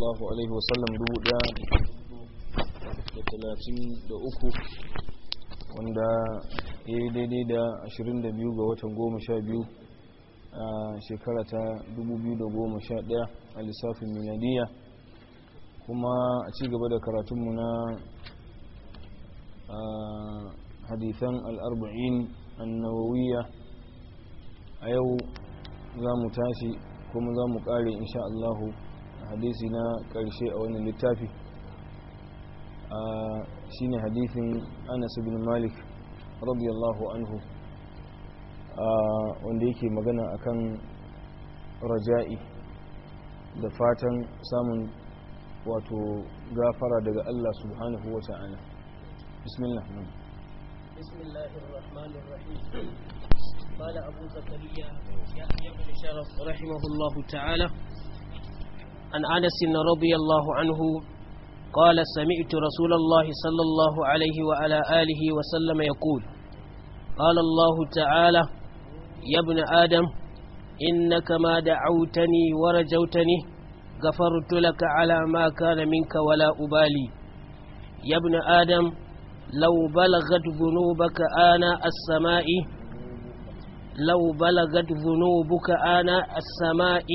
sallallahu alaihi wasallam dubu daya da talatin da uku wanda ya yi daidai da ashirin da biyu ga watan goma sha biyu a shekara ta dubu biyu da goma sha daya a lissafin miladiya kuma a ci gaba da karatunmu na hadithan al'arba'in annawawiyya a yau za mu tashi kuma za mu kare insha Allahu hadisi na karshe a wannan littafi shine hadisin Anas bin Malik radiyallahu anhu wanda yake magana akan raja'i da fatan samun wato gafara daga Allah subhanahu wa ta'ala bismillah بسم الله الرحمن الرحيم قال أبو زكريا يحيى بن شرف رحمه الله تعالى عن أنس رضي الله عنه قال سمعت رسول الله صلى الله عليه وعلى آله وسلم يقول قال الله تعالى يا ابن آدم إنك ما دعوتني ورجوتني غفرت لك على ما كان منك ولا أبالي يا ابن آدم لو بلغت ذنوبك آناء السماء لو بلغت ذنوبك آناء السماء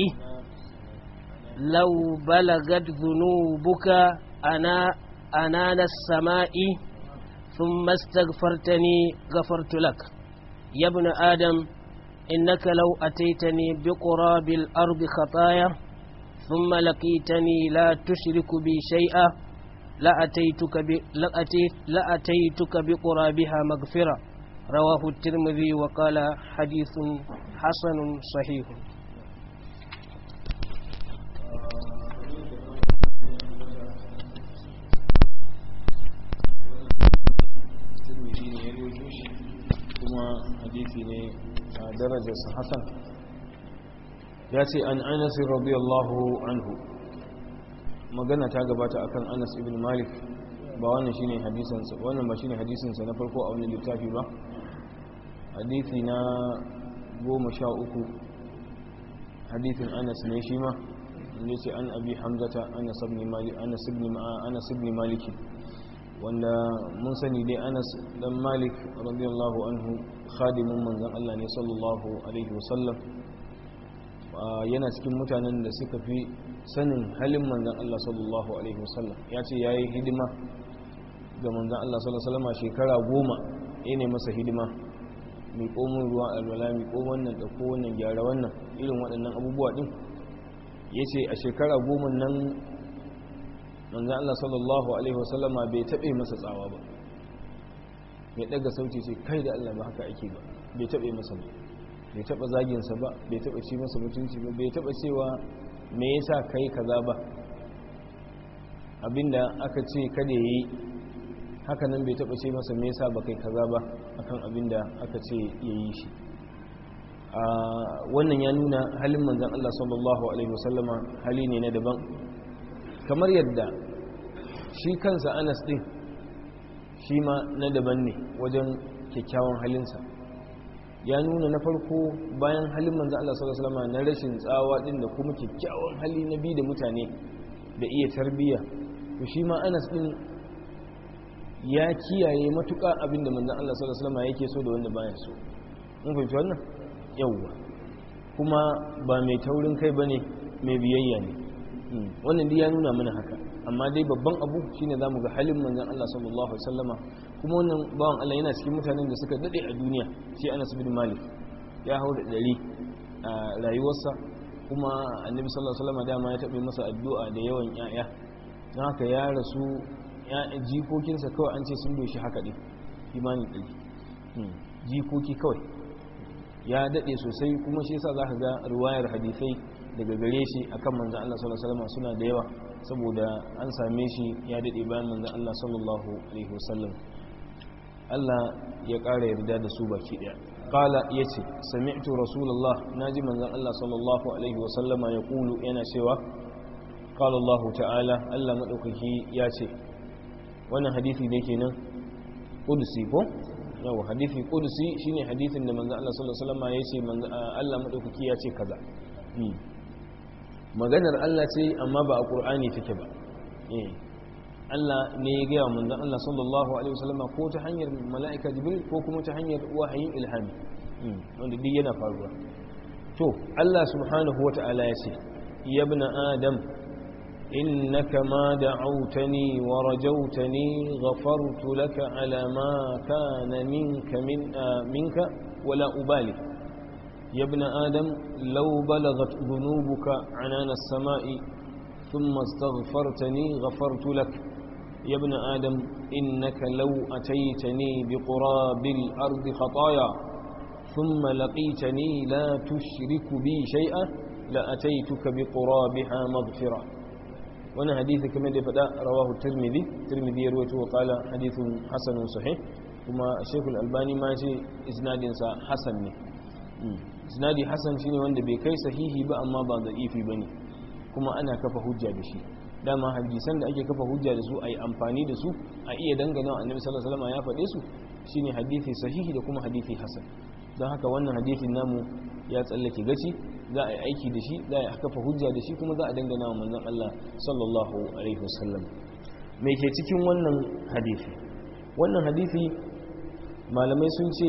لو بلغت ذنوبك أنا أنان السماء ثم استغفرتني غفرت لك يا ابن آدم إنك لو أتيتني بقراب الأرض خطايا ثم لقيتني لا تشرك بي شيئا لأتيتك, ب... لأتيت... لأتيتك بقرابها مغفرة رواه الترمذي وقال حديث حسن صحيح kuma hadisi ne a darajarsa hasan ya ce an anas radiyallahu anhu magana ta gabata akan anas ibn malik ba wannan shine hadisansa wannan ba shine hadisinsa na farko a wani littafi ba hadisi na goma sha uku hadisin anas ne shi ma inda ce an abi hamzata anas ibn malik anas ibn anas ibn malik wanda mun sani dai anas dan malik radiyallahu anhu khadimin manzon Allah ne sallallahu alaihi wasallam yana cikin mutanen da suka fi sanin halin manzon Allah sallallahu alaihi wasallam ya ce yayi hidima ga manzon Allah sallallahu alaihi wasallam shekara goma ne masa hidima mai komin ruwa alwala mai ko wannan da ko wannan gyara wannan irin waɗannan abubuwa din yace a shekara goma nan manzan Allah sallallahu Alaihi wasallama bai taɓe masa tsawa ba mai ɗaga sauti ce kai da Allah ba haka ake ba bai taɓe masa ba bai taɓa zaginsa ba bai taɓa ci masa mutunci ba bai taɓa cewa me yasa kai kaza ba abinda aka ce kada yi haka nan bai taɓa ce masa me yasa ba kai kaza ba akan abinda aka ce ya yi shi wannan ya nuna halin manzan Allah sallallahu Alaihi wasallama hali ne na daban kamar yadda shi kansa anas din shi ma na daban ne wajen kyakkyawan halinsa ya nuna na farko bayan halin manzo Allah sallallahu alaihi wasallam na rashin tsawa din da kuma kyakkyawan hali na bi da mutane da iya tarbiya to shi ma anas din ya kiyaye matuƙa abin da manzo Allah sallallahu alaihi wasallam yake so da wanda baya so mun fahimci wannan yawwa kuma ba mai taurin kai bane mai biyayya ne wannan dai ya nuna mana haka amma dai babban abu shine zamu ga halin manzon Allah sallallahu alaihi wasallama kuma wannan bawan Allah yana cikin mutanen da suka dade a duniya shi Anas bin Malik ya hau da dari a rayuwarsa kuma Annabi sallallahu alaihi wasallama dama ya tabe masa addu'a da yawan yaya don haka ya rasu jikokinsa kawai an ce sun doshi haka din imanin ɗari jikoki kawai ya dade sosai kuma shi yasa zaka ga ruwayar hadisai daga gare shi akan manzon Allah sallallahu alaihi wasallam suna da yawa saboda an same shi ya dade bayan manzon Allah sallallahu alaihi wasallam Allah ya ƙara yarda da su baki daya qala yace sami'tu rasulullah naji manzon Allah sallallahu alaihi wasallama yaqulu yana cewa qala Allah ta'ala Allah madaukaki ya ce wannan hadisi ne kenan qudsi ko yawa hadisi qudsi shine hadisin da manzon Allah sallallahu alaihi wasallama yace Allah madaukaki ya ce kaza maganar Allah ce amma ba a ƙur'ani take ba Allah ne ya gaya manzon Allah sallallahu alaihi wasallam ko ta hanyar mala'ika jibril ko kuma ta hanyar wahayin ilhami wanda duk yana faruwa to Allah subhanahu wata'ala ya ce ya ibn adam innaka ma da'awtani wa rajawtani ghafartu laka ala ma kana minka min minka wala ubali ya ibn adam law balagat dhunubuka anana as-sama'i thumma astaghfartani ghafartu laka يا ابن آدم إنك لو أتيتني بقراب الأرض خطايا ثم لقيتني لا تشرك بي شيئا لأتيتك بقرابها مغفرة وانا حديث كما فدا رواه الترمذي الترمذي يرويته وقال حديث حسن صحيح كما الشيخ الألباني ما شيء إسناد حسن إسنادي حسن شيني وانده بكي صحيحي بأ ما بعض إيفي بني كما أنا كفى حجة بشي dama hadisan da ake kafa hujja da su a yi amfani da su a iya dangana annabi sallallahu alaihi wasallam ya faɗe su shine hadisi sahihi da kuma hadisi hasan don haka wannan hadisin namu ya tsallake gaci za a yi aiki da shi za a kafa hujja da shi kuma za a dangana wa manzon Allah sallallahu alaihi wasallam me ke cikin wannan hadisi wannan hadisi malamai sun ce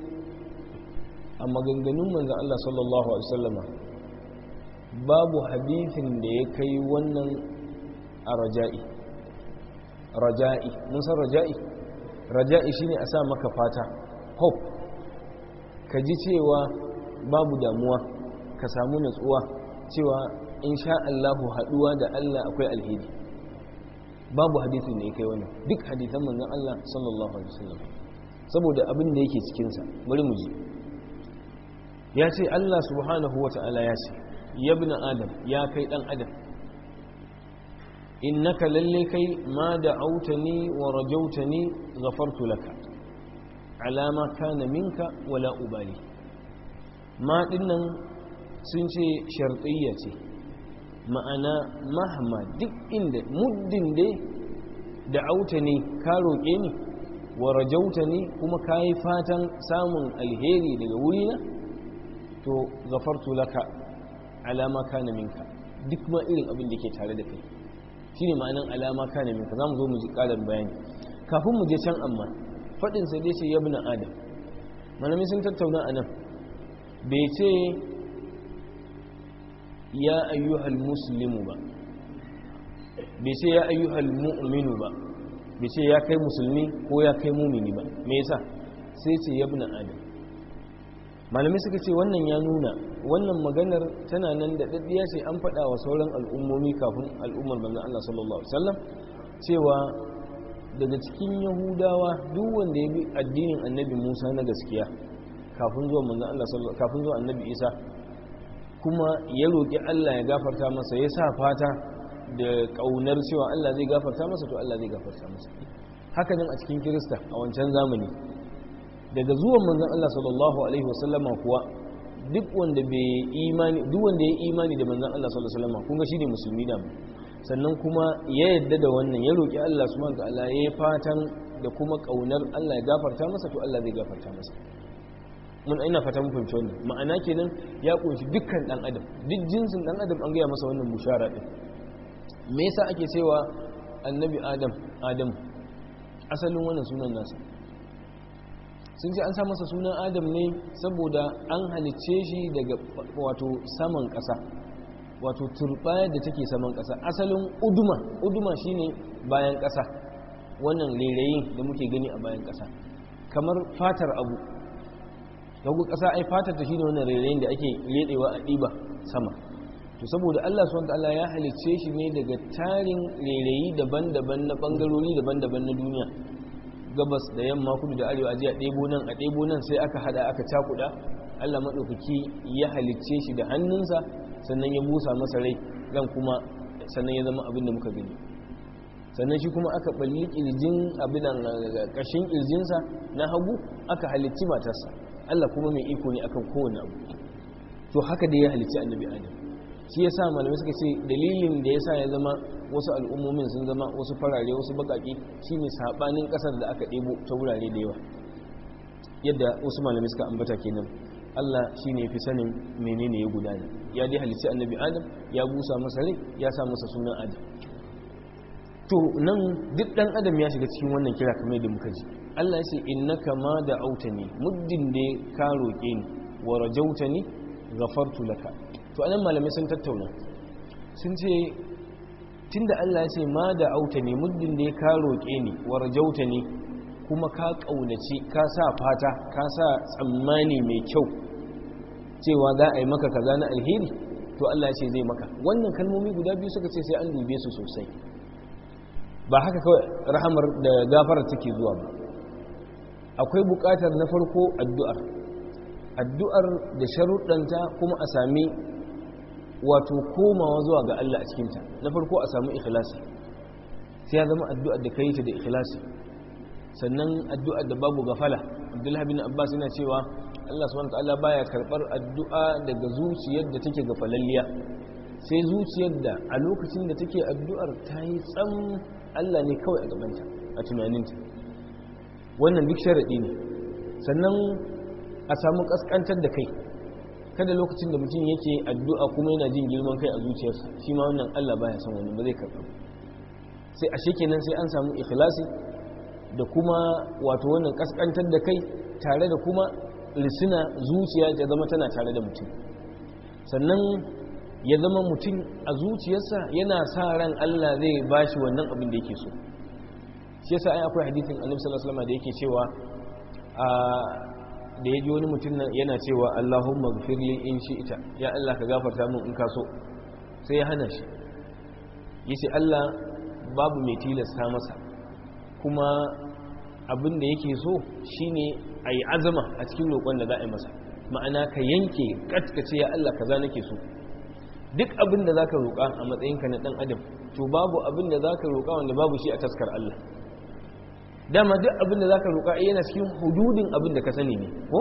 a maganganun manzon Allah sallallahu alaihi wasallama babu hadisin da ya kai wannan a raja'i raja'i mun san raja'i raja'i shine a sa maka fata hope ka ji cewa babu damuwa ka samu natsuwa cewa insha Allahu haduwa da Allah akwai alheri babu hadisin da ya kai wannan duk hadisan manzon Allah sallallahu alaihi wasallam saboda abin da yake cikin sa bari mu ji ya ce Allah subhanahu wata'ala ya ce ya ibn adam ya kai dan adam innaka lalle kai ma da autani wa rajautani ghafartu laka alama kana minka wala ubali ma dinnan sun ce shartiyya ce ma'ana mahma duk inda muddin dai da autani ka roƙe ni wa rajautani kuma ka yi fatan samun alheri daga wurina to ghafartu laka alama kana minka duk ma irin abin da ke tare da kai shi ne ma'anin alama ka ne minka za mu zo mu ji ƙarin bayani kafin mu je can amma faɗin sai dai ce ya bina adam malami sun tattauna a nan bai ce ya ayyuhal muslimu ba bai ce ya ayyuhal mu'minu ba bai ce ya kai musulmi ko ya kai mumini ba me yasa sai ce ya bina adam malamai suka ce wannan ya nuna wannan maganar tana nan da daddiya ce an faɗa wa sauran al'ummomi kafin al'ummar manzon Allah sallallahu alaihi wasallam cewa daga cikin yahudawa duk wanda ya bi addinin annabi Musa na gaskiya kafin zuwa manzon Allah sallallahu kafin zuwa annabi Isa kuma ya roki Allah ya gafarta masa ya sa fata da kaunar cewa Allah zai gafarta masa to Allah zai gafarta masa haka nan a cikin Kirista a wancan zamani daga zuwan manzon Allah sallallahu alaihi wasallama kuwa duk wanda bai imani duk wanda ya imani da manzon Allah sallallahu alaihi wasallama kun ga shine musulmi da sannan kuma ya yadda da wannan ya roki Allah subhanahu wataala ya fatan da kuma kaunar Allah ya gafarta masa to Allah zai gafarta masa mun ina fata mun fahimci wannan ma'ana kenan ya kunshi dukkan dan adam duk jinsin dan adam an gaya masa wannan bushara din me yasa ake cewa annabi adam adam asalin wannan sunan nasa sun ce an sa masa sunan adam ne saboda an halicce shi daga wato saman ƙasa wato turbayar da take saman ƙasa asalin uduma uduma shine bayan ƙasa wannan rairayin da muke gani a bayan ƙasa kamar fatar abu dagu ƙasa ai fatar ta shine wannan rairayin da ake ledewa a ɗiba sama to saboda Allah subhanahu wataala ya halicce shi ne daga tarin rairayi daban-daban na bangarori daban-daban na duniya gabas da yamma kudu da arewa aje a ɗebo nan a ɗebo nan sai aka hada aka cakuda Allah maɗaukaki ya halicce shi da hannunsa sannan ya busa masa rai ran kuma sannan ya zama abin da muka gani sannan shi kuma aka balli kirjin abin ƙashin kirjinsa na hagu aka halicci matarsa Allah kuma mai iko ne akan kowane abu to haka da ya halicci annabi adam shi ya sa malamai suka ce dalilin da ya sa ya zama wasu al'ummomin sun zama wasu farare wasu bakaki shine sabanin kasar da aka ɗebo ta wurare da yawa yadda wasu malamai suka ambata kenan Allah shine fi sanin menene ya gudana ya dai halicci annabi Adam ya busa masa rai ya sa masa sunan Adam to nan duk dan adam ya shiga cikin wannan kira kamar da muka ji Allah ya ce innaka ma da autani muddin da ka roke ni wa rajautani ghafartu laka to anan malamai sun tattauna sun ce tunda Allah ya ce ma da autani muddin da ka roke ni wa rajautani kuma ka kaunaci ka sa fata ka sa tsammani mai kyau cewa za a yi maka kaza na alheri to Allah ya ce zai maka wannan kalmomi guda biyu suka ce sai an dube su sosai ba haka kawai rahamar da gafarar take zuwa ba akwai bukatar na farko addu'ar addu'ar da sharuɗanta kuma a sami wato komawa zuwa ga Allah a cikinta na farko a sami ikhlasi sai ya zama addu'ar da ka yi ta da ikhlasi sannan addu'ar da babu gafala abdullahi bin abbas yana cewa Allah subhanahu ta'ala baya karɓar addu'a daga zuciyar da take gafalalliya sai zuciyar da a lokacin da take addu'ar ta yi tsam Allah ne kawai a gabanta a tunaninta wannan duk sharaɗi ne sannan a samu ƙasƙantar da kai kada lokacin da mutum yake addu'a kuma yana jin girman kai a zuciyarsa shi ma wannan Allah baya son wani ba zai karɓa sai a shekenan sai an samu ikhlasi da kuma wato wannan ƙasƙantar da kai tare da kuma lisina zuciya ta zama tana tare da mutum sannan ya zama mutum a zuciyarsa yana sa ran Allah zai bashi wannan abin da yake so shi yasa ai akwai hadisin Annabi sallallahu alaihi wasallam da yake cewa a da yaji wani mutum yana cewa Allahumma ghfirli in shi'ta ya Allah ka gafarta min in ka so sai ya hana shi yace Allah babu mai tilasta masa kuma abin da yake so shine ayi azama a cikin roƙon da za a yi masa ma'ana ka yanke katkace ya Allah kaza nake so duk abin da za ka roƙa a matsayinka na ɗan adam to babu abin da za ka roƙa wanda babu shi a taskar Allah dama duk abin da za ka roƙa yana cikin hududin abin da ka sani ne ko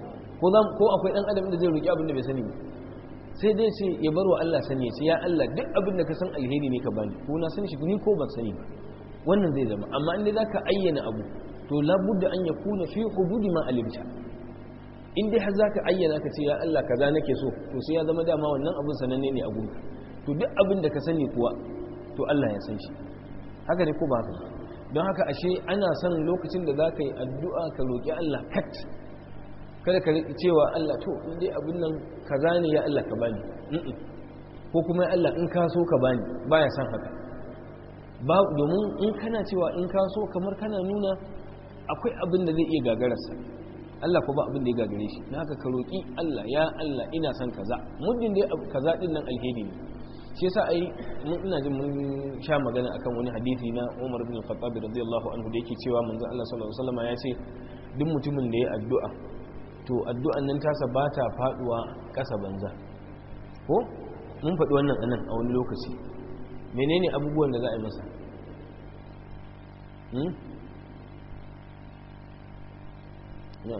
ko akwai ɗan adam da zai roƙi abin da bai sani ne sai dai ce ya bar wa Allah sani ya ce ya Allah duk abin da ka san alheri ne ka bani ko na san shi ni ko ban sani ba wannan zai zama amma in dai za ka ayyana abu to labudda an ya kuna fi hududi ma alimta in dai har zaka ayyana ka ce ya Allah kaza nake so to sai ya zama dama wannan abin sananne ne a gunka to duk abin da ka sani kuwa to Allah ya san shi haka ne ko ba haka don haka ashe ana son lokacin da zaka yi addu'a ka roki Allah kat kada ka cewa Allah to in dai abin nan kaza ne ya Allah ka bani ko kuma ya Allah in ka so ka bani baya son haka ba domin in kana cewa in ka so kamar kana nuna akwai abin da zai iya gagararsa Allah ko ba abin da ya gagare shi na haka ka roƙi Allah ya Allah ina son kaza muddin dai kaza din nan alheri ne shi yasa ai mun ina jin mun sha magana akan wani hadisi na Umar bin Khattab radiyallahu anhu da yake cewa manzon Allah sallallahu alaihi wasallam ya ce duk mutumin da ya addu'a to addu'an nan tasa ba ta faduwa ƙasa banza ko mun faɗi wannan anan a wani lokaci menene abubuwan da za a yi masa Yeah.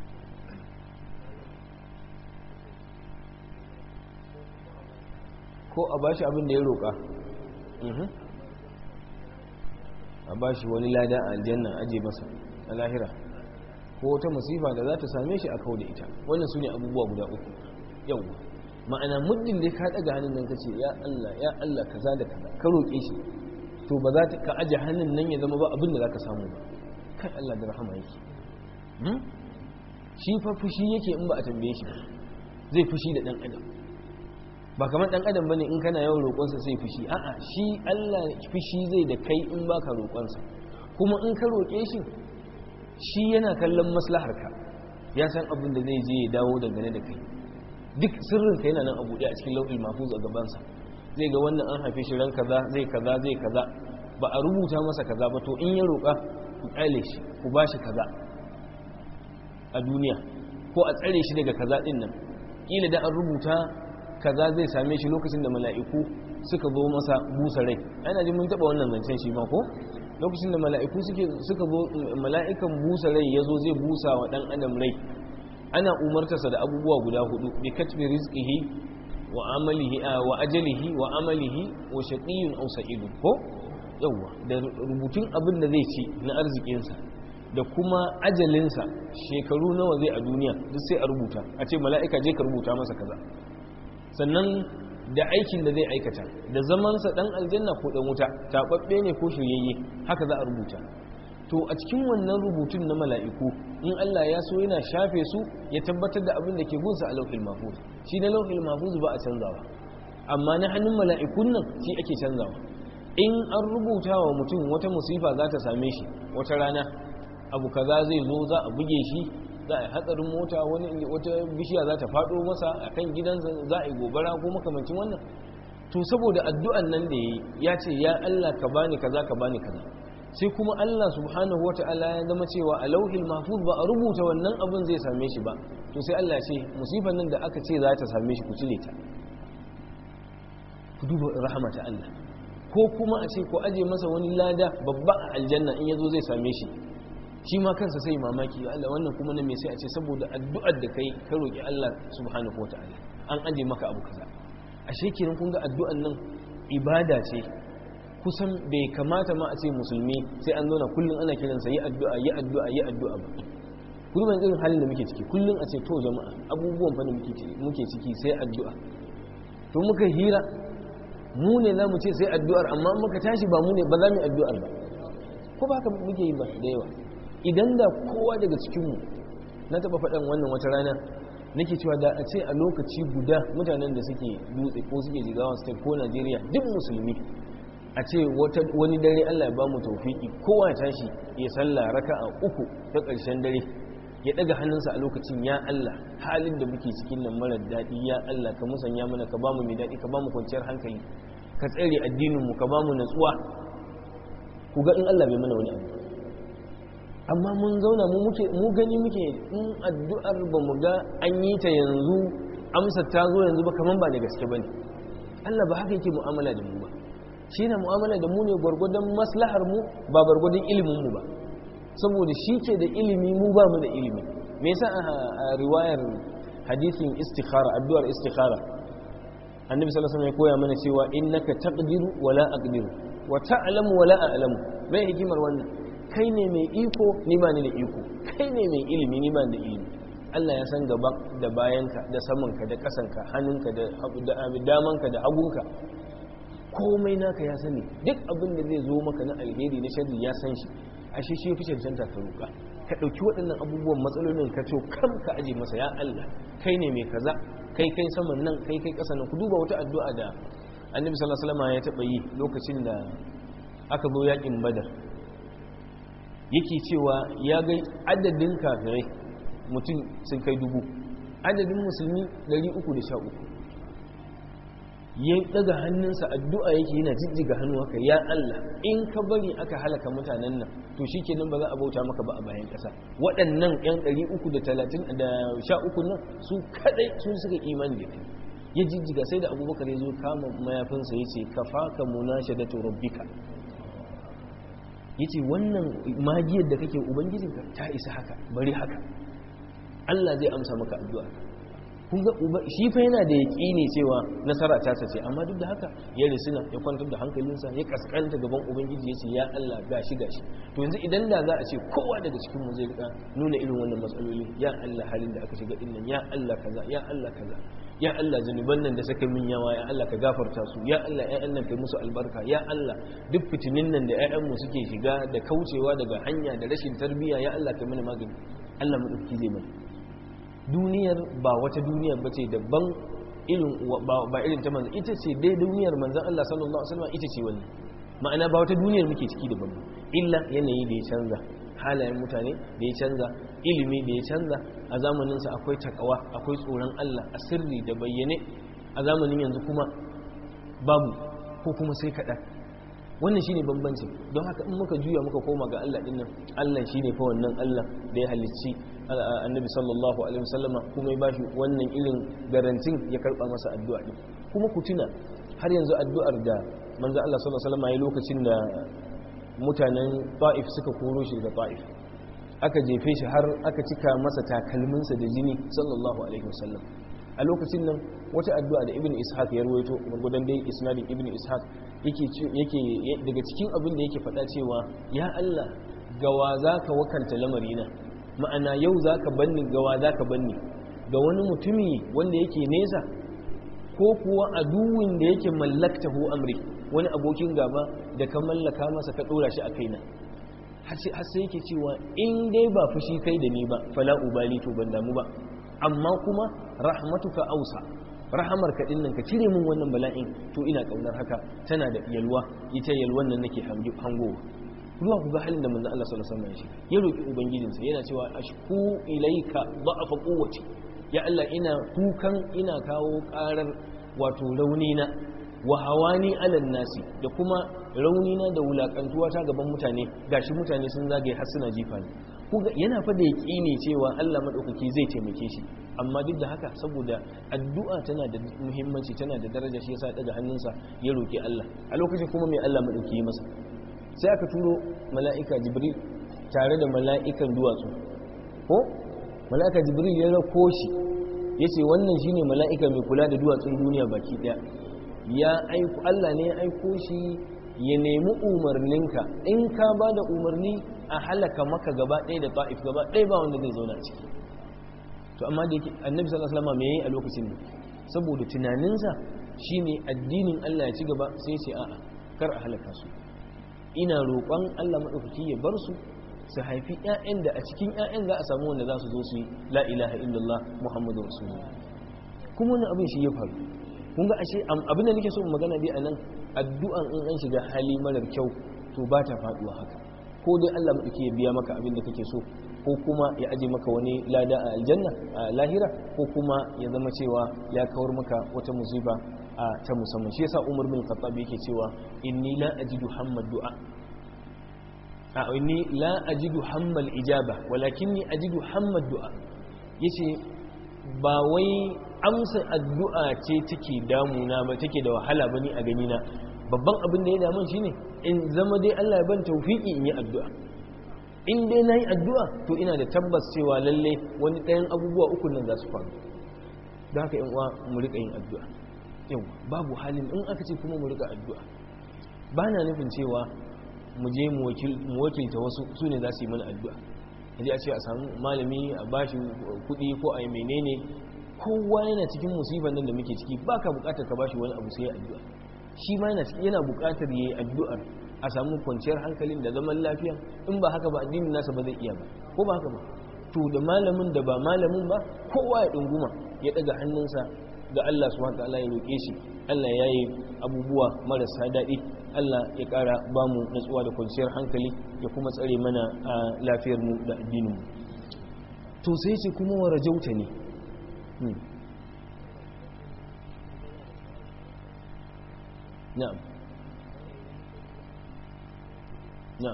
ko a bashi abin da ya roƙa a bashi wani lada a aljanna aje masa a lahira ko wata masifa da za ta same shi a kawo da ita wannan su ne abubuwa guda uku yau ma'ana muddin da ka ɗaga hannun nan ka ce ya Allah ya Allah kaza da kaza ka roƙe shi to ba za ka aje hannun nan ya zama ba abin da za ka samu ba kai Allah da rahama yake shi fa fushi yake in ba a tambaye shi zai fushi da dan adam ba kamar dan adam bane in kana yawan roƙonsa sai fushi a'a shi Allah fushi zai da kai in baka roƙonsa kuma in ka roƙe shi shi yana kallon maslaharka ya san abin da zai je ya dawo dangane da kai duk sirrin ka yana nan a buɗe a cikin lau'il mahfuz a gabansa zai ga wannan an haife shi ran kaza zai kaza zai kaza ba a rubuta masa kaza ba to in ya roƙa ku ƙyale shi ku ba shi kaza a duniya ko a tsare shi daga kaza din nan kila da an rubuta kaza zai same shi lokacin da mala'iku suka zo masa busa rai ana ji mun taba wannan zancen shi ma ko lokacin da mala'iku suke suka zo mala'ikan busa rai yazo zai busa wa dan adam rai ana umartarsa da abubuwa guda hudu bi katbi rizqihi wa amalihi wa ajalihi wa amalihi wa shaqiyyun aw sa'idun ko yawa da rubutun abin da zai ci na arzikinsa da kuma ajalinsa shekaru nawa zai a duniya duk sai a rubuta a ce mala'ika je ka rubuta masa kaza sannan da aikin da zai aikata da zamansa dan aljanna ko dan wuta taɓaɓɓe ne ko shiryayye haka za a rubuta to a cikin wannan rubutun na mala'iku in Allah ya so yana shafe su ya tabbatar da abin da ke gunsa a lauhil mahfuz shi na lauhil mahfuz ba a canzawa amma na hannun mala'ikun nan shi ake canzawa in an rubuta wa mutum wata musifa za ta same shi wata rana abu kaza zai zo za a buge shi za a yi hatsarin mota wani wata bishiya za ta faɗo masa a kan gidansa za a yi gobara ko makamancin wannan to saboda addu'an nan da ya ce ya Allah ka bani kaza ka bani kaza sai kuma Allah subhanahu wata'ala ya zama cewa a lauhil mahfuz ba a rubuta wannan abin zai same shi ba to sai Allah ya ce musifan nan da aka ce za ta same shi ku cire ta ku duba rahmata Allah ko kuma a ce ku aje masa wani lada babba a aljanna in yazo zai same shi shi ma kansa sai mamaki Allah wannan kuma na me sai a ce saboda addu'ar da kai ka roki Allah subhanahu wata'ala an aje maka abu kaza ashe kenan kun ga addu'an nan ibada ce kusan bai kamata ma a ce musulmi sai an zauna kullum ana kiransa yi addu'a yi addu'a yi addu'a ba kullum irin halin da muke ciki kullum a ce to jama'a abubuwan fa da muke ciki sai addu'a to muka hira mu ne za mu ce sai addu'ar amma muka tashi ba mu ne ba za mu yi addu'ar ba ko ba haka muke yi ba da yawa idan da kowa daga cikinmu na taɓa faɗan wannan wata rana nake cewa da a ce a lokaci guda mutanen da suke dutse ko suke jigawa state ko najeriya duk musulmi a ce wani dare allah ya ba mu taufiki kowa ya tashi ya sallah raka a uku ta ƙarshen dare ya ɗaga hannunsa a lokacin ya allah halin da muke cikin nan marar daɗi ya allah ka musanya mana ka ba mu mai daɗi ka ba mu kwanciyar hankali ka tsare addininmu ka ba mu natsuwa ku ga in allah bai mana wani abu amma mun zauna mu gani muke in addu'ar ba mu ga an yi ta yanzu amsa ta zo yanzu ba kaman ba da gaske ba ne Allah ba haka yake mu'amala da mu ba shi na mu'amala da mu ne gwargwadon maslahar mu ba gwargwadon ilimin mu ba saboda shi ke da ilimi mu ba mu da ilimi me yasa a riwayar hadisin istikhara addu'ar istikhara annabi sallallahu alaihi wasallam ya koya mana cewa innaka taqdiru wala aqdiru wa ta'lamu wala a'lamu mai hikimar wannan kai ne mai iko ni ba ni da iko kai ne mai ilimi ni ba ni da ilimi Allah ya san gaban da bayanka da samanka da kasanka hannunka da damanka da hagunka komai naka ya sani duk abin da zai zo maka na alheri na sharri ya san shi ashe shi fi cancanta ka roƙa ka ɗauki waɗannan abubuwan matsalolin ka ce kam ka aje masa ya Allah kai ne mai kaza kai kai saman nan kai kai ƙasa nan ku duba wata addu'a da annabi sallallahu alaihi wasallam ya taɓa yi lokacin da aka zo yakin badar yake cewa ya ga adadin kafirai mutum sun kai dubu adadin musulmi 313 ya daga hannunsa addu'a yake yana jijjiga hannu haka ya Allah in ka bari aka halaka mutanen nan to shi kenan ba za a bauta maka ba a bayan ƙasa waɗannan 'yan 313 nan su kadai sun suka imani da kai ya jijjiga sai da abubakar ya zo kama mayafinsa ya ce ka faka munashadatu rabbika yace wannan magiyar da kake ubangijinka ta isa haka bari haka Allah zai amsa maka addu'a kun ga shi fa yana da yaqini cewa nasara ta sace amma duk da haka ya risina ya kwantar da hankalinsa ya kaskanta gaban ubangiji yace ya Allah gashi gashi to yanzu idan da za a ce kowa daga cikin mu zai rika nuna irin wannan matsaloli ya Allah halin da aka shiga din nan ya Allah kaza ya Allah kaza ya Allah zanuban nan da saka min yawa ya Allah ka gafarta su ya Allah ƴaƴan nan kai musu albarka ya Allah duk fitinin nan da ƴaƴan mu suke shiga da kaucewa daga hanya da rashin tarbiyya ya Allah kai mana magani Allah mu dauki zai mana duniyar ba wata duniyar bace daban irin ba irin ta manzo ita ce dai duniyar manzon Allah sallallahu alaihi wasallam ita ce wannan ma'ana ba wata duniyar muke ciki daban illa yanayi da ya canza halayen mutane da ya canza ilimi da ya canza a zamaninsa akwai takawa akwai tsoron Allah a sirri da bayyane a zamanin yanzu kuma babu ko kuma sai kaɗan wannan shine bambanci don haka in muka juya muka koma ga Allah dinnan Allah shine fa wannan Allah da ya halicci annabi sallallahu alaihi wasallama kuma ya bashi wannan irin garantin ya karba masa addu'a din kuma ku tuna har yanzu addu'ar da manzo Allah sallallahu alaihi wasallama ya lokacin da mutanen Ta'if suka koro shi daga Ta'if aka jefe shi har aka cika masa takalminsa da jini sallallahu alaihi wasallam a lokacin nan wata addu'a da ibn ishaq ya ruwaito gurgudan dai isnadin ibn ishaq yake yake daga cikin abin da yake faɗa cewa ya Allah gawa za ka wakanta lamarina ma'ana yau za ka banni gawa za ka banni ga wani mutumi wanda yake nesa ko kuwa aduwin da yake mallakta hu amri wani abokin gaba da ka mallaka masa ka ɗora shi a kaina har sai yake cewa in dai ba fushi kai da ni ba fala ubali to ban damu ba amma kuma rahmatuka ausa rahamar ka dinnan ka cire min wannan bala'in to ina kaunar haka tana da yalwa ita yalwan nan nake hangowa ruwa ku ga halin da manzo Allah sallallahu alaihi wasallam ya roki ubangijinsa yana cewa ashku ilaika da'afa quwwati ya Allah ina kukan ina kawo karar wato raunina wa hawani alal nasi da kuma raunina da wulakantuwa ta gaban mutane gashi mutane sun zagaye har suna jifa ni kuga yana fa da ne cewa Allah madaukaki zai taimake shi amma duk da haka saboda addu'a tana da muhimmanci tana da daraja shi yasa ya daga hannunsa ya roki Allah a lokacin kuma mai Allah madauki yi masa sai aka turo mala'ika jibril tare da mala'ikan duwatsu ko mala'ika jibril ya rako shi yace wannan shine mala'ika mai kula da duwatsun duniya baki daya ya aiko Allah ne ya aiko shi ya nemi umarninka in ka ba da umarni a halaka maka gaba ɗaya da ta'if gaba ɗaya ba wanda zai zauna a ciki to amma da yake annabi sallallahu alaihi wasallam me yayi a lokacin ne saboda tunaninsa shine addinin Allah ya ci gaba sai ce a'a kar a halaka su ina roƙon Allah madaukaki ya bar su su haifi ƴaƴan da a cikin ƴaƴan za a samu wanda za su zo su yi la ilaha illallah muhammadur rasulullah kuma wannan abin shi ya faru kun ga ashe abin da nake so in magana dai anan addu'an in an shiga hali marar kyau to ba ta faduwa haka ko dai Allah madauki ya biya maka abin da kake so ko kuma ya aje maka wani lada a aljanna a lahira ko kuma ya zama cewa ya kawar maka wata musiba a ta musamman shi yasa Umar bin Khattab yake cewa inni la ajidu hammad du'a a inni la ajidu hammal ijaba walakinni ajidu hammad du'a yace ba wai amsa addu'a ce take damuna ba take da wahala bane a gani na babban abin da ya damun shine in zama dai Allah ya ban tawfiki in yi addu'a in dai nayi addu'a to ina da tabbas cewa lalle wani ɗayan abubuwa uku nan za su faru don haka uwa mu rika yin addu'a yau babu halin in aka ce kuma mu rika addu'a ba na nufin cewa mu je mu wakilta wasu su ne za su yi mana addu'a yaji a ce a samu malami a bashi kuɗi ko a yi menene kowa yana cikin musibar nan da muke ciki ba ka bukatar ka bashi wani abu sai addu'a shi ma yana bukatar yayi addu'ar a samu kwanciyar hankalin da zaman lafiya in ba haka ba addinin nasa ba zai iya ba ko ba haka ba to da malamin da ba malamin ba kowa ya dunguma ya daga hannunsa ga Allah subhanahu wataala ya roke shi Allah ya yi abubuwa marasa daɗi Allah ya ƙara ba mu natsuwa da kwanciyar hankali ya kuma tsare mana a lafiyar mu da addinin mu to sai ce kuma wa rajauta ne نعم نعم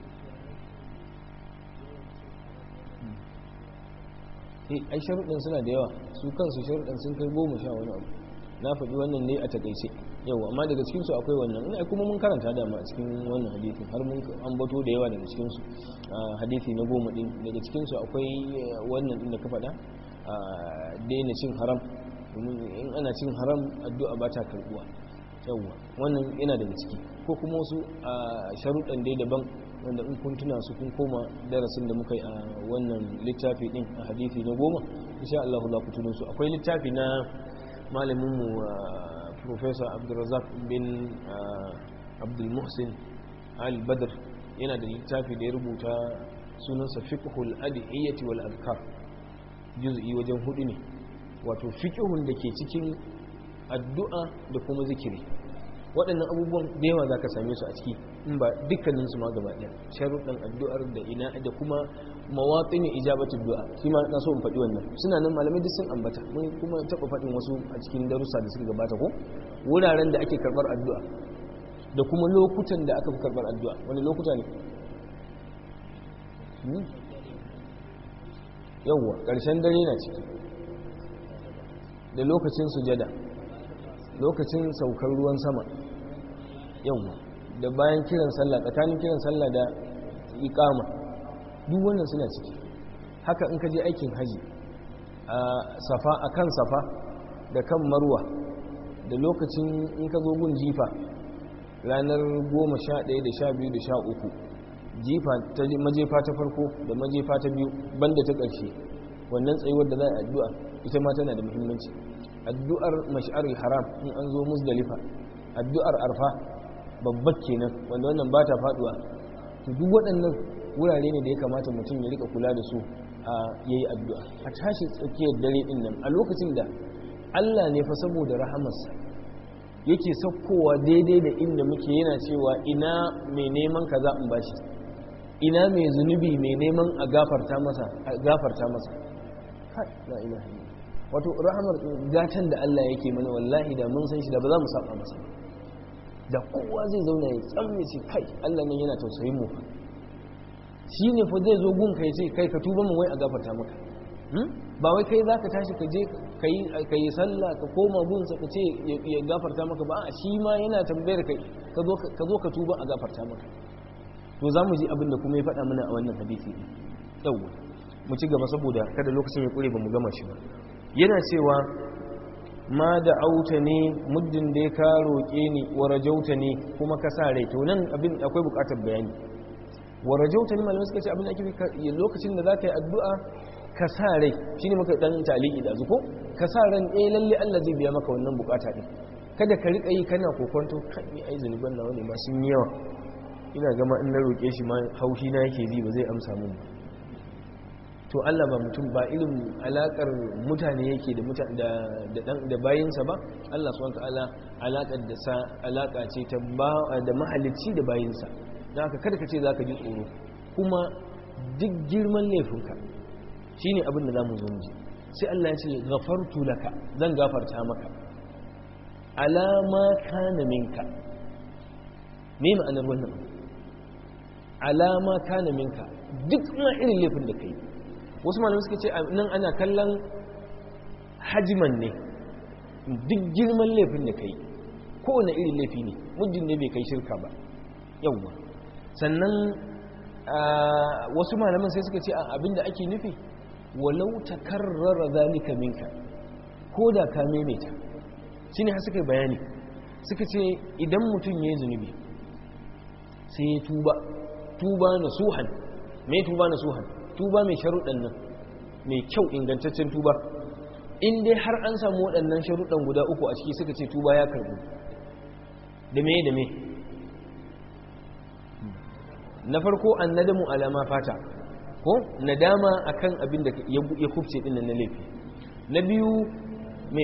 ai sharuɗin suna da yawa su kansu sharuɗin sun kai goma sha wani abu na faɗi wannan ne a takaice yau amma daga cikinsu akwai wannan ina kuma mun karanta dama a cikin wannan hadithin har mun ambato da yawa daga cikinsu hadithi na goma ɗin daga cikinsu akwai wannan ɗin da ka faɗa daina cin haram in ana cin haram addu'a ba ta karɓuwa yawwa wannan yana daga ciki ko kuma wasu a sharuɗan dai daban wanda in kun tuna su kun koma darasin da muka yi a wannan littafi din a hadithi na goma insha Allah za ku tuno su akwai littafi na malamin mu professor Abdulrazak bin Abdul Muhsin Al Badr yana da littafi da ya rubuta sunansa fiqhul adiyyati wal azkar juz'i wajen hudu ne wato fiqhun da ke cikin addu'a da kuma zikiri waɗannan abubuwan da yawa za ka same su a ciki in ba dukkaninsu ma gaba ɗaya sharuɗan addu'ar da ina da kuma mawaƙin ijabatul du'a shi ma na so in faɗi wannan suna nan malamai duk sun ambata mun kuma taɓa faɗin wasu a cikin darussa da suka gabata ko wuraren da ake karɓar addu'a da kuma lokutan da aka fi karɓar addu'a wani lokuta ne yawwa ƙarshen dare na ciki da lokacin sujada lokacin saukar ruwan sama yawwa da bayan kiran sallah tsakanin kiran sallah da iqama duk wannan suna ciki haka in ka je aikin haji a safa akan safa da kan marwa da lokacin in ka zo gun jifa ranar goma sha ɗaya da sha biyu da sha uku jifa ta majefa ta farko da majefa ta biyu banda ta ƙarshe wannan tsayuwar da za a addu'a ita ma tana da muhimmanci addu'ar mash'arul haram in an zo musdalifa addu'ar arfa babbar kenan wanda wannan ba ta faduwa to duk waɗannan wurare ne da ya kamata mutum ya rika kula da su a yayi addu'a a tashi tsakiyar dare din nan a lokacin da Allah ne fa saboda rahamarsa yake saukowa daidai da inda muke yana cewa ina mai neman kaza in bashi ina mai zunubi mai neman a gafarta masa a gafarta masa kai la ilaha wato rahamar gatan da Allah yake mana wallahi da mun san shi da ba za mu saba masa da kowa zai zauna ya tsamme ce kai Allah nan yana tausayin mu shi ne fa zai zo gun kai ce kai ka tuba mu wai a gafarta maka ba wai kai zaka tashi ka je ka yi sallah ka koma gunsa ka ce ya gafarta maka ba a shi ma yana tambayar kai ka zo ka tuba a gafarta maka to za mu ji abin da kuma ya faɗa mana a wannan hadisi yawwa mu ci gaba saboda kada lokacin ya ƙure ba mu gama shi ba yana cewa ma da auta ne muddin da ya ka roƙe ni wa rajauta ne kuma ka sa rai to nan abin akwai buƙatar bayani wa rajauta ne malamai suka ce abin da ake lokacin da za ka yi addu'a ka sa rai shine muka dan taliki da zuko ka sa ran eh lalle Allah zai biya maka wannan bukata din kada ka rika yi kana kokonto kai ai zanuban nawa ne ma sun yi yawa ina gama in na roƙe shi ma haushi na yake ji ba zai amsa mun ba to Allah ba mutum ba irin alakar mutane yake da mutan da da da bayinsa ba Allah subhanahu wataala alakar da sa alaka ce ta ba da mahalicci da bayinsa dan haka kada ka ce zaka ji tsoro kuma duk girman laifinka shine abin da zamu zo mu ji sai Allah ya ce ghafartu laka zan gafarta maka alama kana minka me ma'anar wannan alama kana minka duk ma irin laifin da kai wasu malamai suka ce nan ana kallon hajiman ne duk girman laifin da kai kowane irin laifi ne muddin ne bai kai shirka ba yawwa sannan wasu malaman sai suka ce abinda ake nufi walau takarrara zalika minka ko da ka maimaita shine har suka bayani suka ce idan mutum ya yi zunubi sai ya tuba tuba na suhan mai tuba na suhan tuba mai sharuɗan nan mai kyau ingantaccen tuba in dai har an samu waɗannan sharuɗan guda uku a ciki suka ce tuba ya karɓu da me da me na farko an nadamu alama fata ko nadama akan abin da ya kubce ɗin na laifi na biyu me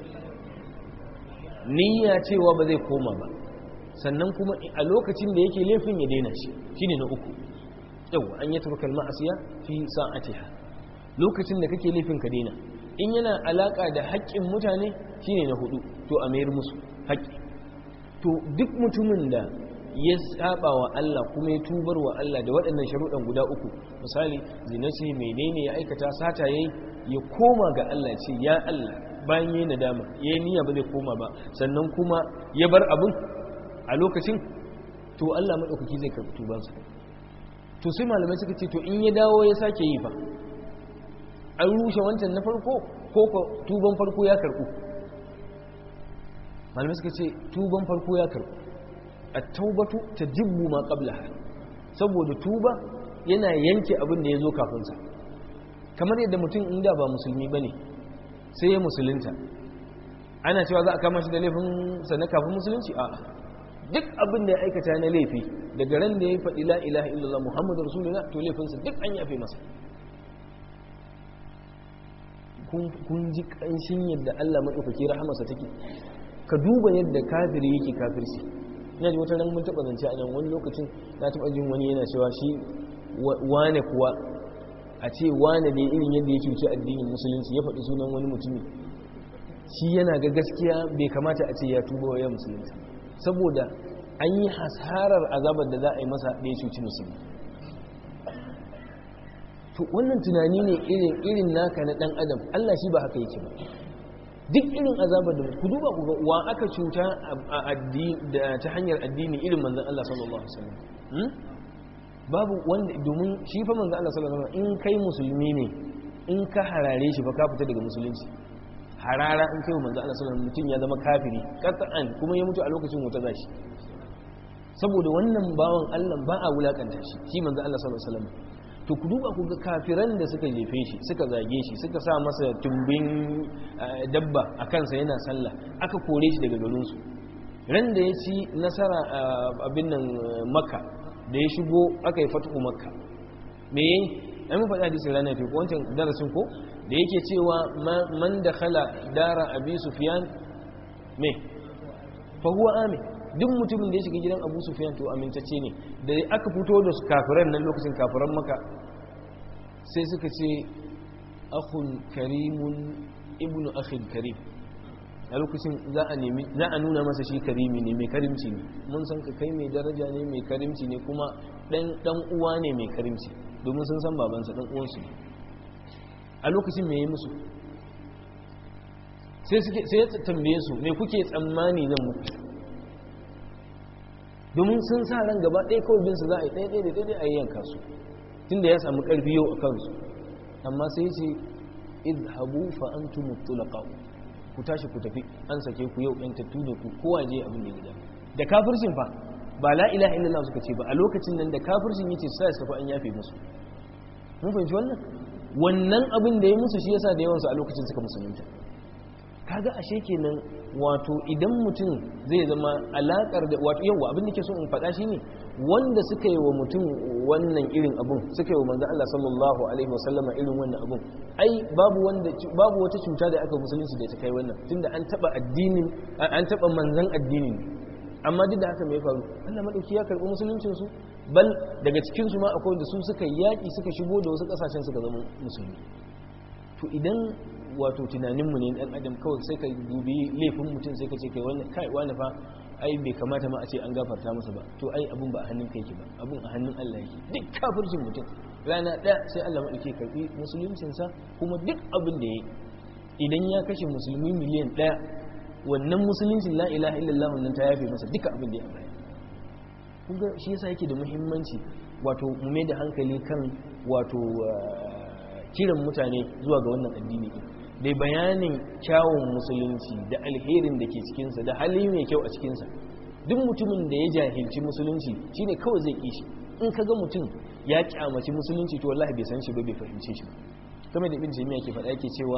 niyya cewa ba zai koma ba sannan kuma a lokacin da yake laifin ya daina shi shine na uku yau an yi turkal ma'asiya fi sa'atiha lokacin da kake laifin ka daina in yana alaka da haƙƙin mutane shine na hudu to a mayar musu haƙƙi to duk mutumin da ya saba wa Allah kuma ya tubar wa Allah da waɗannan sharuɗan guda uku misali zina ce menene ya aikata sata yayi ya koma ga Allah ce ya Allah bayan yayi nadama yayi niyya ba zai koma ba sannan kuma ya bar abun a lokacin to Allah madaukaki zai karɓi tubansa to sai malamai suka ce to in ya dawo ya sake yi fa an rushe wancan na farko ko ko tuban farko ya karɓu malamai suka ce tuban farko ya karɓu at-taubatu tajibbu ma qablaha saboda tuba yana yanke abin da ya zo kafin sa kamar yadda mutum inda ba musulmi bane sai ya musulunta ana cewa za a kama shi da laifin sa na kafin musulunci a'a duk abin da ya aikata na laifi daga ran da ya faɗi la ilaha illallah muhammadu rasulullah to laifinsa duk an yafe masa kun ji ƙanshin yadda allah maɗaukaki rahamarsa take ka duba yadda kafiri yake kafirci ina ji wata ran mun taɓa zance a nan wani lokacin na taɓa jin wani yana cewa shi wane kuwa a ce wane ne irin yadda ya cuci addinin musulunci ya faɗi sunan wani mutumi shi yana ga gaskiya bai kamata a ce ya tuba wa ya musulunta saboda an yi hasarar azabar da za a yi masa da ya cuci musulmi to wannan tunani ne irin naka na dan adam Allah shi ba haka yake ba duk irin azabar da ku duba ku ga wa aka cuta a addini da ta hanyar addini irin manzon Allah sallallahu alaihi wasallam babu wanda domin shi fa manzon Allah sallallahu alaihi wasallam in kai musulmi ne in ka harare shi fa ka fita daga musulunci harara in kai manzo Allah sallallahu alaihi mutum ya zama kafiri qat'an kuma ya mutu a lokacin wuta zashi saboda wannan bawan Allah ba a wulakanta shi shi manzo Allah sallallahu alaihi wasallam to ku duba ku ga kafiran da suka jefe shi suka zage shi suka sa masa tumbin dabba a kansa yana sallah aka kore shi daga garin su ran da ya ci nasara abin nan makka da ya shigo aka yi fatu makka me yayi ai mun faɗi hadisin ranar fi ko wancan darasin ko da yake cewa man dakhala dara abi sufyan me fa huwa amin duk mutumin da ya shiga gidan abu sufyan to amintacce ne da aka fito da kafiran nan lokacin kafiran maka sai suka ce akhun karimun ibnu akhin karim a lokacin za a nemi za a nuna masa shi karimi ne mai karimci ne mun san ka kai mai daraja ne mai karimci ne kuma dan dan uwa ne mai karimci domin sun san babansa dan uwansu ne a lokacin me yi musu sai suke sai ya tambaye su me kuke tsammani zan muku domin sun sa ran gaba ɗaya kawai bin su za a yi ɗaya ɗaya da ɗaya a yi yanka su tunda ya samu ƙarfi yau a kansu amma sai ce idhabu fa antum mutlaqa ku tashi ku tafi an sake ku yau ɗan tattu da ku kowa je abin da ya gida da kafircin fa ba la ilaha illallah suka ce ba a lokacin nan da kafircin yace sai su tafi an yafe musu mun fahimci wannan wannan abin da ya musu shi yasa da yawan su a lokacin suka musulunta kaga ashe kenan wato idan mutum zai zama alakar da wato yawa abin da ke so in faɗa shine wanda suka yi wa mutum wannan irin abun suka yi wa manzo Allah sallallahu alaihi wasallama irin wannan abun ai babu wanda babu wata cuta da aka musulunci da ta kai wannan tunda an taba addinin an taba manzon addinin amma duk da haka me ya faru Allah madauki ya karbi musuluncin su bal daga cikin su ma akwai wanda su suka yaki suka shigo da wasu kasashen suka zama musulmi to idan wato tunaninmu ne dan adam kawai sai ka dubi laifin mutum sai ka ce kai wannan kai wani fa ai bai kamata ma a ce an gafarta masa ba to ai abun ba a hannun kai ke ba abun a hannun Allah yake duk kafircin mutum rana ɗaya sai Allah maɗauke karɓi musuluncinsa kuma duk abin da ya yi idan ya kashe musulmi miliyan ɗaya wannan musuluncin la ilaha illallah wannan ta yafe masa duka abin da ya baya kun ga shi yasa yake da muhimmanci wato mu mai da hankali kan wato kiran mutane zuwa ga wannan addini din da bayanin kyawun musulunci da alherin da ke cikinsa da hali mai kyau a cikinsa duk mutumin da ya jahilci musulunci shine kawai zai ƙi shi in ka ga mutum ya kyamaci musulunci to wallahi bai san shi ba bai fahimce shi ba kamar da ibn jami'a ke faɗa yake cewa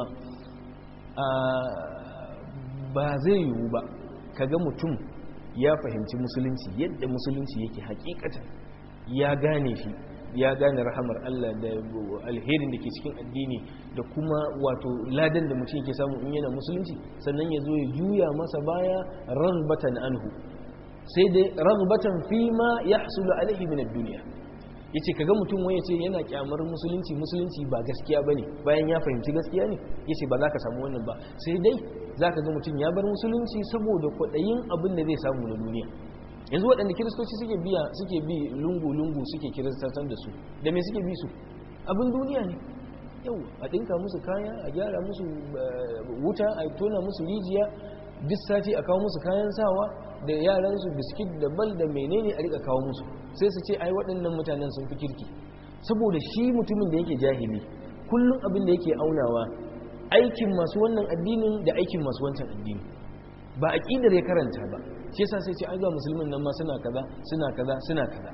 ba zai yiwu ba ka ga mutum ya fahimci musulunci yadda musulunci yake hakikatan ya gane shi ya gane rahamar Allah da alherin da ke cikin addini da kuma wato ladan da mutum yake samu in yana musulunci sannan ya zo ya juya masa baya ragbatan anhu sai dai ragbatan fi ma ya hasulu alaihi min duniya yace kaga mutum wani yace yana kyamar musulunci musulunci ba gaskiya bane bayan ya fahimci gaskiya ne yace ba za ka samu wannan ba sai dai zaka ga mutum ya bar musulunci saboda kwaɗayin abin da zai samu na duniya yanzu waɗanda kiristoci suke biya suke bi lungu-lungu suke kiristantar da su da me suke bi su abin duniya ne yau a ɗinka musu kaya a gyara musu wuta a tona musu rijiya duk sati a kawo musu kayan sawa da yaransu biskit da bal da menene a rika kawo musu sai su ce ai waɗannan mutanen sun fi kirki saboda shi mutumin da yake jahili kullum abin da yake aunawa aikin masu wannan addinin da aikin masu wancan addini ba aqidar ya karanta ba shi yasa sai ce ai ga musulmin nan ma suna kaza suna kaza suna kaza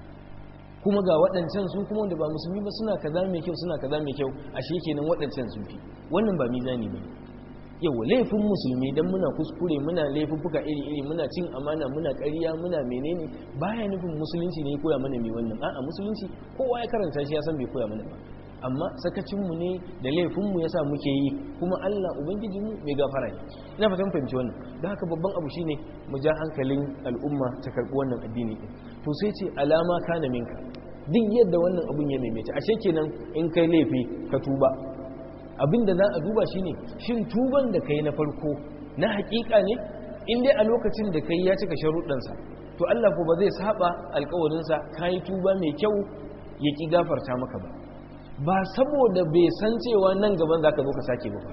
kuma ga waɗancan su kuma wanda ba musulmi ba suna kaza mai kyau suna kaza mai kyau ashe kenan waɗancan sun fi wannan ba mizani ba yawa laifin musulmi dan muna kuskure muna laifuffuka iri iri muna cin amana muna ƙarya muna menene baya nufin musulunci ne ya koya mana mai wannan a'a musulunci kowa ya karanta shi ya san bai koya mana ba amma sakacinmu ne da laifinmu ya sa muke yi kuma Allah Ubangijinmu mai gafara ne ina fatan fahimci wannan da haka babban abu shine mu ja hankalin al'umma ta karɓi wannan addini din to sai ce alama kana minka duk yadda wannan abun ya maimaita ashe kenan in kai laifi ka tuba abin da za a duba shine shin tuban da kai na farko na hakika ne in dai a lokacin da kai ya cika sharuɗansa to Allah ko ba zai saba alƙawarinsa kai tuba mai kyau ya ki gafarta maka ba ba saboda bai san cewa nan gaban za ka zo ka sake ba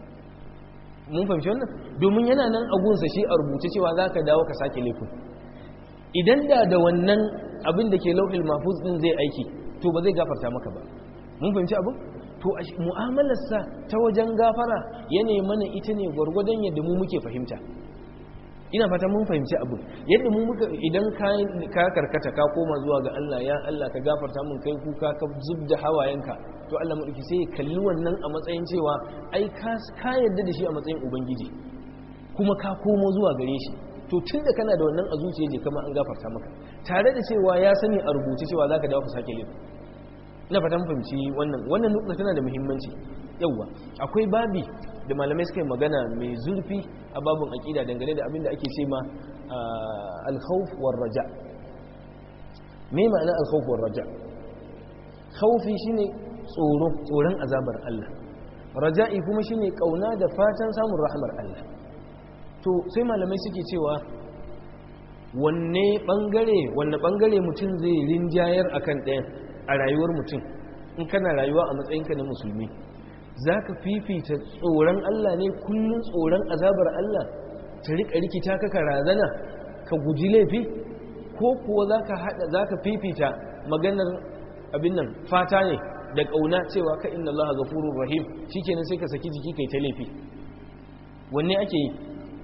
mun fahimci wannan domin yana nan agunsa shi a rubuce cewa za ka dawo ka sake laifin idan da da wannan abin da ke lauhil mafuz din zai aiki to ba zai gafarta maka ba mun fahimci abin to mu'amalarsa ta wajen gafara yana mana ita ne gwargwadon yadda mu muke fahimta ina fata mun fahimci abu yadda mu muka idan ka karkata ka koma zuwa ga Allah ya Allah ka gafarta mun kai kuka ka zubda hawayenka to Allah mu sai ya kalli wannan a matsayin cewa ai ka yarda da shi a matsayin ubangiji kuma ka komo zuwa gare shi to tunda kana da wannan a zuciya je kama an gafarta maka tare da cewa ya sani a rubuce cewa zaka dawo ka sake laifi ina fata mun fahimci wannan wannan nukta tana da muhimmanci yauwa akwai babi da malamai suka yi magana mai zurfi a babin aƙida dangane da abin da ake ce ma alkhawf war raja me ma'ana alkhawf war raja khawfi shine tsoro tsoron azabar Allah raja'i kuma shine kauna da fatan samun rahmar Allah to sai malamai suke cewa wanne bangare wanne bangare mutum zai rinjayar akan ɗayan a rayuwar mutum in kana rayuwa a matsayinka na musulmi za ka fifita tsoron Allah ne kullum tsoron azabar Allah ta riƙa rikita ka razana ka guji laifi ko kuwa za ka fifita maganar abin nan fata ne da ƙauna cewa ka inna Allah gafurur rahim shikenan sai ka saki jiki kai ta laifi wanne ake yi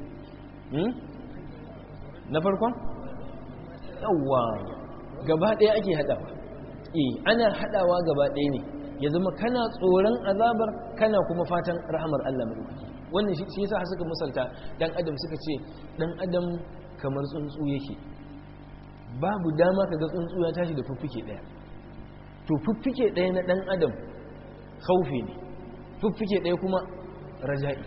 na farkon yawwa gaba ɗaya ake haɗawa eh ana haɗawa gaba ɗaya ne ya zama kana tsoron azabar kana kuma fatan rahamar Allah madaukaki wannan shi yasa suka misalta dan adam suka ce dan adam kamar tsuntsu yake babu dama kaga tsuntsu ya tashi da fuffuke daya to fuffuke daya na dan adam khaufi ne fuffuke daya kuma raja'i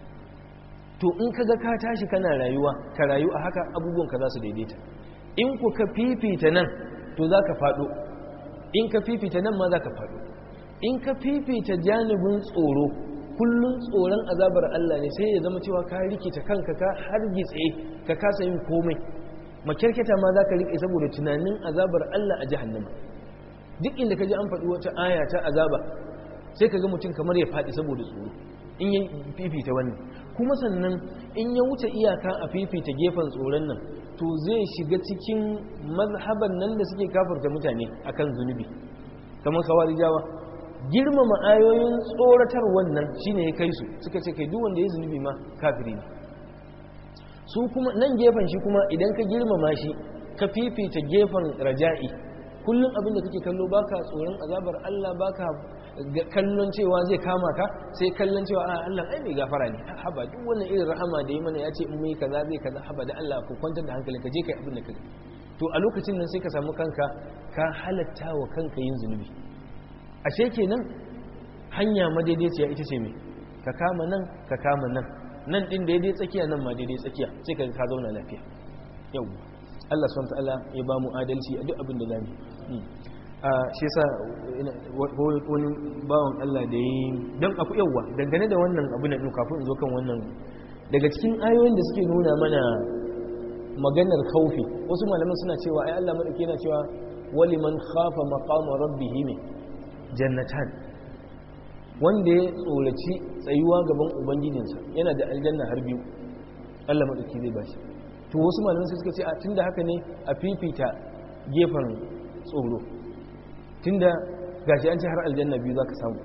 to in kaga ka tashi kana rayuwa ka rayu a haka abubuwan ka za su daidaita in ku ka fifita nan to za ka faɗo in ka fifita nan ma za ka faɗo in ka fifita janibin tsoro kullum tsoron azabar Allah ne sai ya zama cewa ka rikita kanka ka hargitse ka kasa yin komai makyarketa ma za ka rike saboda tunanin azabar Allah a jahannama duk inda ka ji an faɗi wata aya ta azaba sai ka ga mutum kamar ya faɗi saboda tsoro in ya fifita wannan kuma sannan in ya wuce iyaka a fifita gefen tsoron nan to zai shiga cikin mazhaban nan da suke kafarta mutane akan zunubi kamar kawarijawa girmama ayoyin tsoratar wannan shine ya kai su suka ce kai duk wanda ya zunubi ma kafiri ne su kuma nan gefen shi kuma idan ka girmama shi ka fifita gefen raja'i kullum abin da kake kallo baka tsoron azabar Allah baka kallon cewa zai kama ka sai kallon cewa a Allah ai mai gafara ne haba duk wannan irin rahama da yi mana ya ce in mai kaza zai kaza haba da Allah ku kwantar da hankali ka je kai abin da ka to a lokacin nan sai ka samu kanka ka halatta wa kanka yin zunubi ashe kenan hanya madaidaiciya ita ce mai ka kama nan ka kama nan nan din daidai tsakiya nan ma daidai tsakiya sai ka ka zauna lafiya yau Allah subhanahu ta'ala ya ba mu adalci a duk abin da zamu a shi yasa wani bawan Allah da yi dan aku yawa dangane da wannan abu na kafin in zo kan wannan daga cikin ayoyin da suke nuna mana maganar kaufi wasu malaman suna cewa ai Allah madauki yana cewa waliman khafa maqama rabbihi min jannatan wanda ya tsoraci tsayuwa gaban ubangijinsa yana da aljanna har biyu Allah madauki zai bashi to wasu malaman sai suka ce a tunda haka ne a fifita gefen tsoro tunda gashi an ce har aljanna biyu zaka samu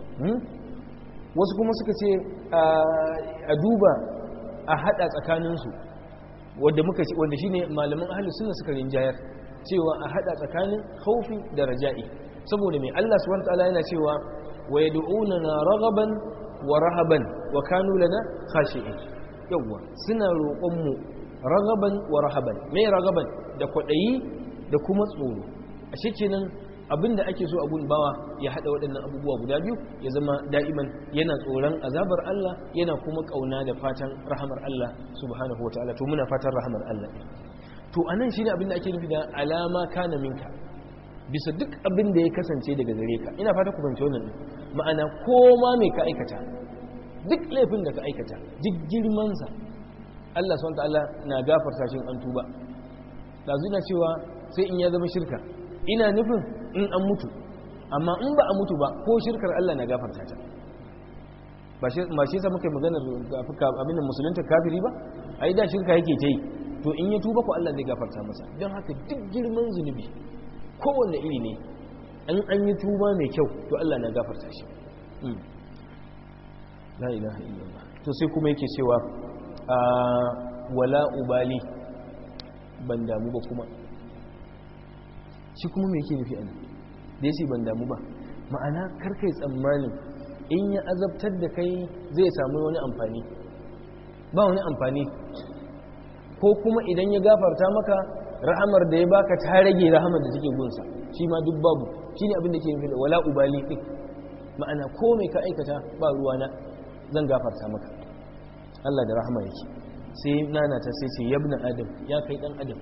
wasu kuma suka ce a duba a hada tsakaninsu wanda muka wanda shine malaman ahlus sunna suka rinjayar cewa a hada tsakanin khaufi da raja'i saboda mai Allah subhanahu wataala yana cewa wa yad'unana raghaban wa rahaban wa kanu lana khashi'in yawa suna roƙon mu raghaban wa rahaban me raghaban da kwadayi da kuma tsoro a kenan abinda ake so abun bawa ya hada waɗannan abubuwa guda biyu ya zama da'iman yana tsoron azabar Allah yana kuma kauna da fatan rahamar Allah subhanahu wataala to muna fatan rahamar Allah to anan shine abinda ake nufi da alama kana minka bisa duk abin da ya kasance daga gare ka ina fata ku fahimci wannan ma'ana koma mai ka aikata duk laifin da ka aikata duk girmansa Allah subhanahu ta'ala na gafarta shi an tuba da zuna cewa sai in ya zama shirka ina nufin in an mutu amma in ba a mutu ba ko shirkar Allah na gafarta ta ba shi yasa muka yi maganar abin musulunta kafiri ba ai da shirka yake ta yi to in ya tuba ko Allah zai gafarta masa don haka duk girman zunubi kowanne iri ne an an yi tuba mai kyau to Allah na gafarta shi la ilaha illallah to sai kuma yake cewa wala ubali ban damu ba kuma shi kuma me yake nufi a nan da yace ban damu ba ma'ana karkai tsammanin in ya azabtar da kai zai samu wani amfani ba wani amfani ko kuma idan ya gafarta maka rahamar da ya baka ta rage rahamar da take gunsa shi ma duk babu shine abin da ke nufi da wala ubali din ma'ana ko mai ka aikata ba ruwana zan gafarta maka Allah da rahama yake sai nana ta sai ce yabna adam ya kai dan adam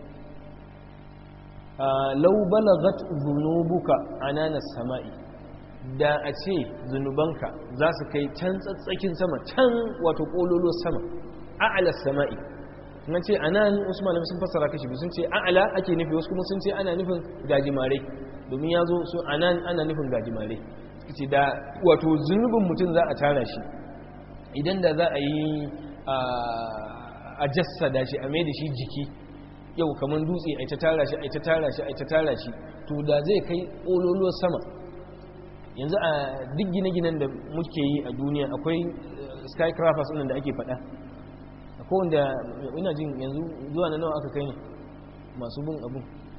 law balagat dhunubuka anana samai da a ce zunubanka za su kai can tsatsakin sama can wato kololo sama a'la samai nan ce anan usman sun fassara kashi sun ce a'la ake nufi wasu kuma sun ce ana nufin gajimare domin ya zo su anan ana nufin gajimare ce da wato zunubin mutum za a tara shi idan da za a yi a jassada shi a mai da shi jiki yau kamar dutse a ta tara shi a ta tara shi a ta tara shi to da zai kai ƙololuwar sama yanzu a duk gine-ginen da muke yi a duniya akwai skycrafers ɗin da ake faɗa akwai wanda ina jin yanzu zuwa na nawa aka kai ne masu bin abu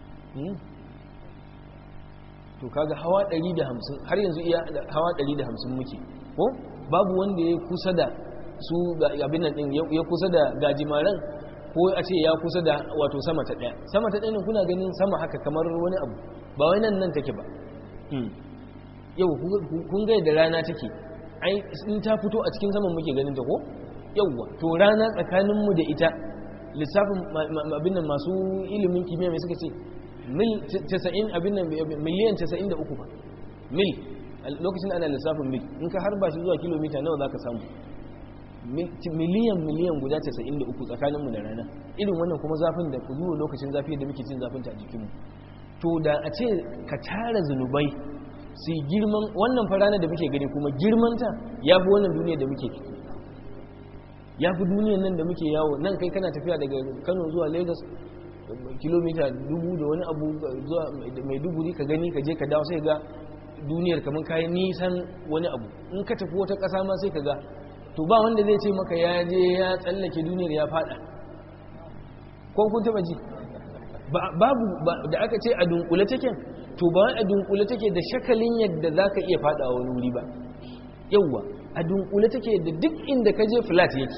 to kaga hawa 150 har yanzu iya hawa 150 muke ko babu wanda ya kusa da su abin nan din ya kusa da gajimaren ko a ce ya kusa da wato sama ta daya sama ta daya kuna ganin sama haka kamar wani abu ba wai nan nan take ba yau kun ga da rana take ai in ta fito a cikin saman muke ganin ta ko yauwa to rana tsakanin mu da ita lissafin abin nan masu ilimin kimiyya mai suka ce mil 90 abin nan miliyan 93 ba mil lokacin ana lissafin mil in ka harba shi zuwa kilomita nawa za ka samu miliyan miliyan guda 93 tsakaninmu da rana irin wannan kuma zafin da zuwa lokacin zafi da muke cin zafin ta a jikinmu to da a ce ka tara zunubai su girman wannan farana da muke gani kuma girmanta ya fi wannan duniya da muke ya fi duniyan nan da muke yawo nan kai kana tafiya daga kano zuwa lagos kilomita dubu da wani abu zuwa mai duburi ka gani ka je ka dawo sai ga duniyar kamar kayan nisan wani abu in ka tafi wata ƙasa ma sai ka ga to ba wanda zai ce maka ya je ya tsallake duniyar ya fada ko kun taba ji babu da aka ce a dunkule take to ba a dunkule take da shakalin yadda za ka iya fada wani wuri ba yauwa a dunkule take da duk inda ka je flat yake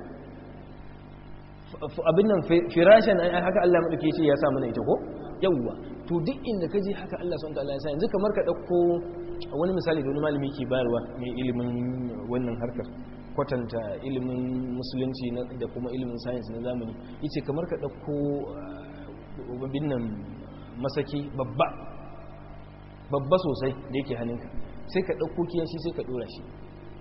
abin nan firashin haka Allah maɗauke ce ya sa mana ita ko yawwa to duk inda ka je haka Allah sun ta'ala ya sa yanzu kamar ka ɗauko wani misali da wani malami ke bayarwa mai ilimin wannan harkar kwatanta ilimin musulunci da kuma ilimin sayans na zamani yace kamar ka ɗauko abin nan masaki babba babba sosai da yake hannunka sai ka ɗauko kiyashi sai ka ɗora shi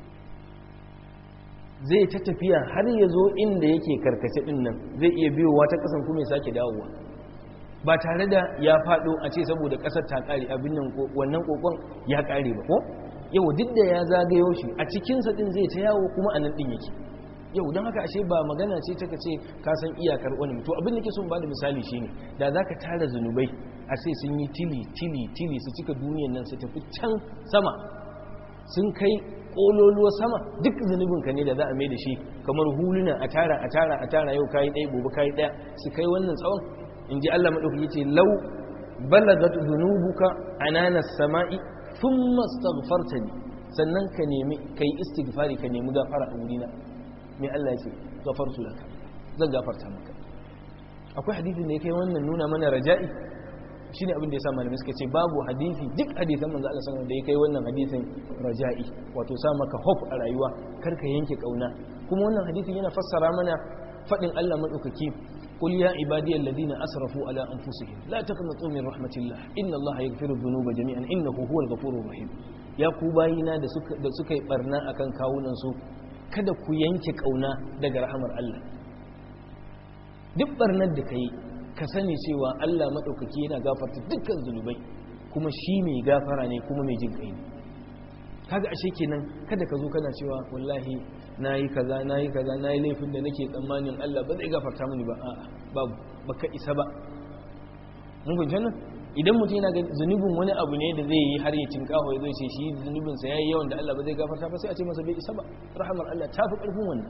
zai ta tafiya har ya zo inda yake karkace din nan zai iya biyowa ta kasan kuma ya sake dawowa ba tare da ya fado a ce saboda kasar ta kare abin nan wannan kokon ya kare ba ko yau duk da ya zagayo shi a cikinsa din zai ta yawo kuma a nan din yake yau don haka ashe ba magana ce ta ce ka san iyakar wani to abin da ke son ba da misali shine da za ka tara zunubai a sai sun yi tili tili tili su cika duniyan nan su tafi can sama sun kai kololuwa sama duk zunubinka ne da za a mai da shi kamar huluna a tara a tara a tara yau kayi ɗaya gobe kayi ɗaya su kai wannan tsawon in ji Allah maɗauki ce lau balagat zunubuka ananas sama'i thumma astaghfartani sannan ka nemi kai istighfari ka nemi gafara a wurina me Allah ya ce gafartu laka zan gafarta maka akwai hadisin da ya kai wannan nuna mana raja'i shine abin da ya sa malamai suka ce babu hadisi duk hadisan manzo Allah sallallahu da ya kai wannan hadisin raja'i wato sa maka hope a rayuwa kar ka yanke kauna kuma wannan hadisin yana fassara mana fadin Allah madaukaki qul ya ibadiyal ladina asrafu ala anfusihim la taqnatu min rahmatillah inna Allah yaghfiru dhunuba jami'an innahu huwal ghafurur rahim ya ku bayina da suka da suka yi barna akan kawunan su kada ku yanke kauna daga rahamar Allah duk barnar da kai ka sani cewa Allah maɗaukaki yana gafarta dukkan zunubai kuma shi mai gafara ne kuma mai jin kai ne kaga ashe kenan kada ka zo kana cewa wallahi nayi kaza nayi kaza nayi laifin da nake tsammanin Allah ba zai gafarta mini ba a'a babu baka isa ba mun fahimci nan idan mutum yana ga zunubin wani abu ne da zai yi har ya tinkaho ya zo ce shi zunubin sa yayi yawan da Allah ba zai gafarta ba sai a ce masa bai isa ba rahamar Allah ta fi karfin wannan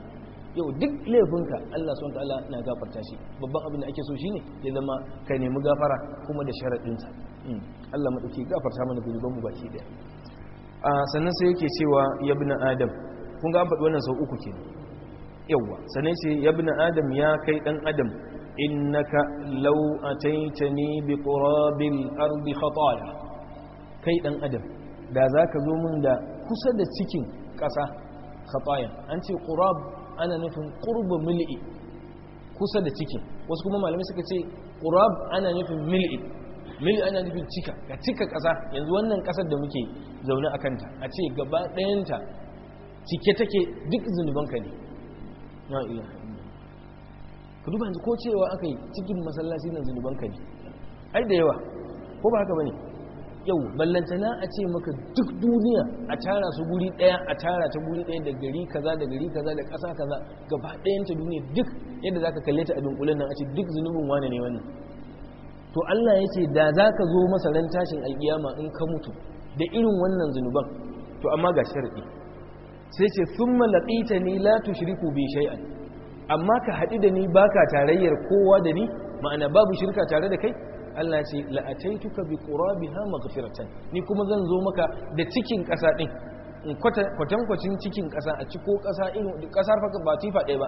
yau duk laifinka Allah subhanahu ta'ala na gafarta shi babban abin da ake so shine ya zama ka nemi gafara kuma da sharadinsa Allah madauki gafarta mana zunuban mu baki daya a sannan sai yake cewa ya ibn adam kun ga an faɗi wannan sau uku kenan yawa sannan sai ya ibn adam ya kai dan adam innaka law ataitani bi qurabil ardi khataya kai dan adam da zaka zo min da kusa da cikin ƙasa khataya an ce qurab ana nufin qurbu mil'i kusa da cikin wasu kuma malamai suka ce qurab ana nufin mil'i mil'i ana nufin cika ka cika ƙasa yanzu wannan ƙasar da muke zaune a kanta a ce gaba ɗayanta cike take duk zunubanka ne na iya ka duba yanzu ko cewa aka yi cikin masallaci na zunubanka ne ai da yawa ko ba haka ba ne yau ballantana a ce maka duk duniya a tara su guri daya a tara ta guri daya da gari kaza da gari kaza da ƙasa kaza gaba ɗayan ta duniya duk yadda zaka kalle ta a dunkulen nan a ce duk zunubin wane ne wannan to Allah ya ce da zaka zo masa ran tashin alkiyama in ka mutu da irin wannan zunuban to amma ga sharadi sai ce thumma laqitani la tushriku bi shay'an amma ka haɗu da ni baka tarayyar kowa da ni ma'ana babu shirka tare da kai Allah ce la'ataituka bi qurabiha maghfiratan ni kuma zan zo maka da cikin ƙasa din in kwatankwacin cikin ƙasa a ciko ƙasa irin ƙasar fa ba tifa ɗaya ba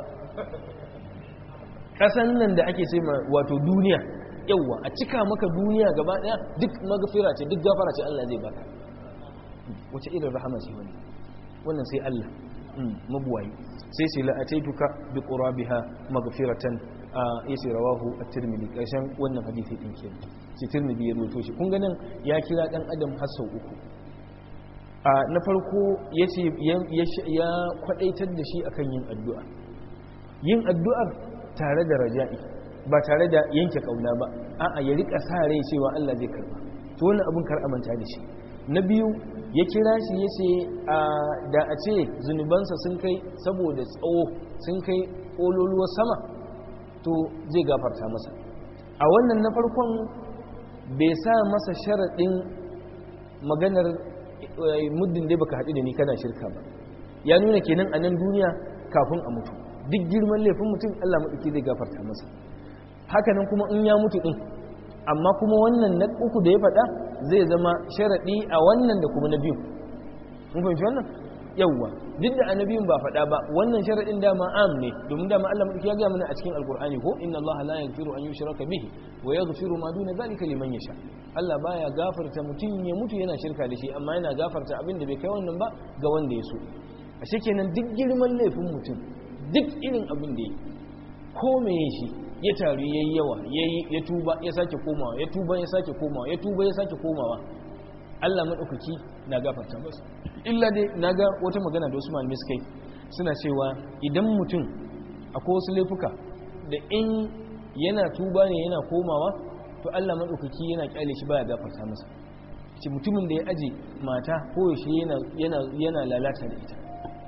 ƙasan nan da ake ce ma wato duniya yawwa a cika maka duniya gaba ɗaya duk maghfira ce duk gafara ce Allah zai baka wace irin rahama ce wani wannan sai Allah mabuwayi sai sai la'ataituka bi qurabiha maghfiratan ya ce rawahu a tirmidhi ƙarshen wannan hadithi ɗin ke ce tirmidhi ya rubuto shi kun ganin ya kira ɗan adam har sau uku na farko ya ce ya kwaɗaitar da shi akan yin addu'a yin addu'ar tare da raja'i ba tare da yanke ƙauna ba a'a ya riƙa sa rai cewa Allah zai karba to wannan abin kar manta da shi na biyu ya kira shi ya ce da a ce zunubansa sun kai saboda tsawo sun kai ƙololuwar sama to zai gafarta masa a wannan na farkon bai sa masa sharaɗin maganar muddin dai baka haɗu da ni kana shirka ba ya nuna kenan a nan duniya kafin a mutu duk girman laifin mutum Allah maɗauki zai gafarta masa hakanan kuma in ya mutu ɗin amma kuma wannan na uku da ya faɗa zai zama sharaɗi a wannan da kuma na biyu mun fahimci wannan yawwa duk da annabiyun ba faɗa ba wannan sharaɗin dama am ne domin dama Allah madauki ya ga mana a cikin alqur'ani ko inna Allah la yaghfiru an yushraka bihi wa yaghfiru ma duna zalika liman yasha Allah baya gafarta mutum ya mutu yana shirka da shi amma yana gafarta abin da bai kai wannan ba ga wanda ya so ashe kenan duk girman laifin mutum duk irin abin da yi ko me shi ya taru yayi yawa yayi ya tuba ya sake komawa ya tuba ya sake komawa ya tuba ya sake komawa Allah maɗaukaki na gafarta masu illa dai na ga wata magana da wasu malamai suka yi suna cewa idan mutum akwai wasu laifuka da in yana tuba ne yana komawa to Allah maɗaukaki yana kyale shi baya gafarta masa ce mutumin da ya aje mata ko yaushe yana lalata da ita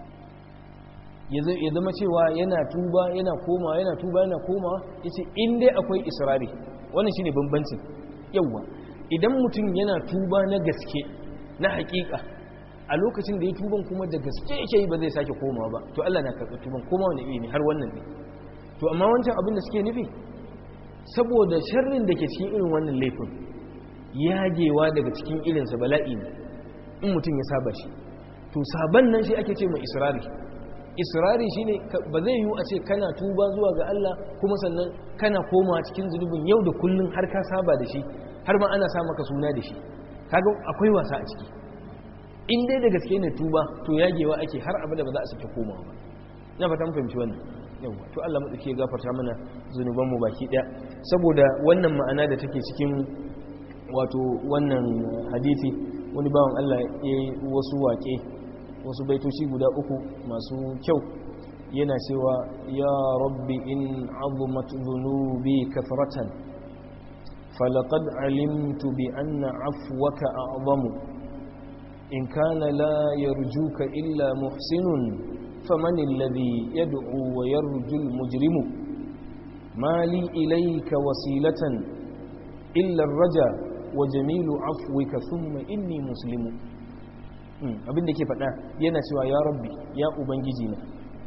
ya zama cewa yana tuba yana komawa yana tuba yana komawa yace in dai akwai israri wannan shine bambancin yawwa idan mutum yana tuba na gaske na hakika a lokacin da ya tuban kuma da gaske yake yi ba zai sake komawa ba to Allah na karɓi tuban koma wani iri ne har wannan ne to amma wancan abin da suke nufi saboda sharrin da ke cikin irin wannan laifin yagewa daga cikin irinsa bala'i ne in mutum ya saba shi to saban nan shi ake ce mai israri israri shine ba zai yiwu a ce kana tuba zuwa ga Allah kuma sannan kana komawa cikin zunubin yau da kullun har ka saba da shi har ma ana sa maka suna da shi kaga akwai wasa a ciki in dai da gaske ne tuba to yagewa ake har abada ba za a sake komawa ba na fata fahimci wannan yawa to Allah madauki ya gafarta mana zunuban mu baki daya saboda wannan ma'ana da take cikin wato wannan hadisi wani bawan Allah ya yi wasu waƙe wasu baitoci guda uku masu kyau yana cewa ya rabbi in azumat dhunubi kathratan فلقد علمت بأن عفوك أعظم إن كان لا يرجوك إلا محسن فمن الذي يدعو ويرجو المجرم ما لي إليك وسيلة إلا الرجا وجميل عفوك ثم إني مسلم abin da ke faɗa yana cewa ya rabbi ya ubangiji na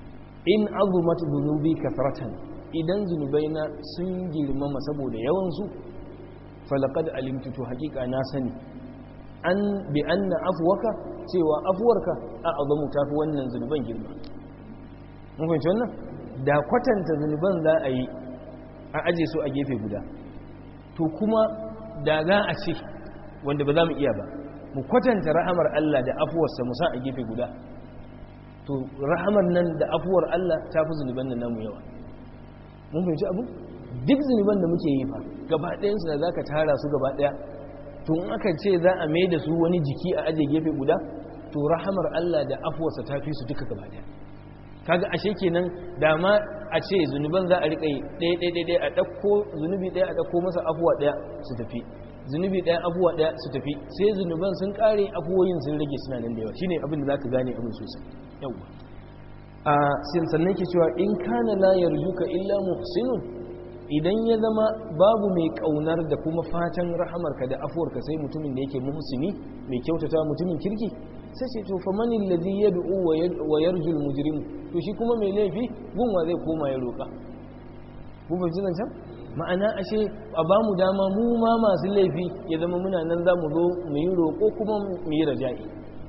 in azumat dhunubi kathratan idan zunubaina sun girmama saboda yawansu falaqad alimtu to haqiqa na sani an bi anna afwaka cewa afwarka a azamu tafi wannan zunuban girma mun fahimci wannan da kwatanta zunuban za a yi a aje su a gefe guda to kuma da za a ce wanda ba za mu iya ba mu kwatanta rahamar Allah da afuwarsa mu sa a gefe guda to rahamar nan da afuwar Allah ta fi zunuban nan namu yawa mun fahimci abu duk zunuban da muke yi fa gaba ɗayansu da za ka tara su gaba ɗaya to in aka ce za a mai da su wani jiki a aje gefe guda to rahamar Allah da afuwarsa ta fi su duka gaba ɗaya kaga ashe kenan da ma a ce zunuban za a riƙa yi ɗaya ɗaya ɗaya a ɗauko zunubi ɗaya a ɗauko masa afuwa ɗaya su tafi zunubi ɗaya afuwa ɗaya su tafi sai zunuban sun ƙare afuwoyin sun rage suna nan da yawa shine abin da za ka gane abin sosai yawa a sannan ke cewa in kana la yarjuka illa muhsinun idan ya zama babu mai kaunar da kuma fatan rahamarka da afuwarka sai mutumin da yake muhsini mai kyautata mutumin kirki sai ce to fa man alladhi yad'u wa yarju al-mujrim to shi kuma mai laifi gunwa zai koma ya roka ku ba ji can ma'ana ashe a ba mu dama mu ma masu laifi ya zama muna nan za mu zo mu yi roƙo kuma mu yi raja'i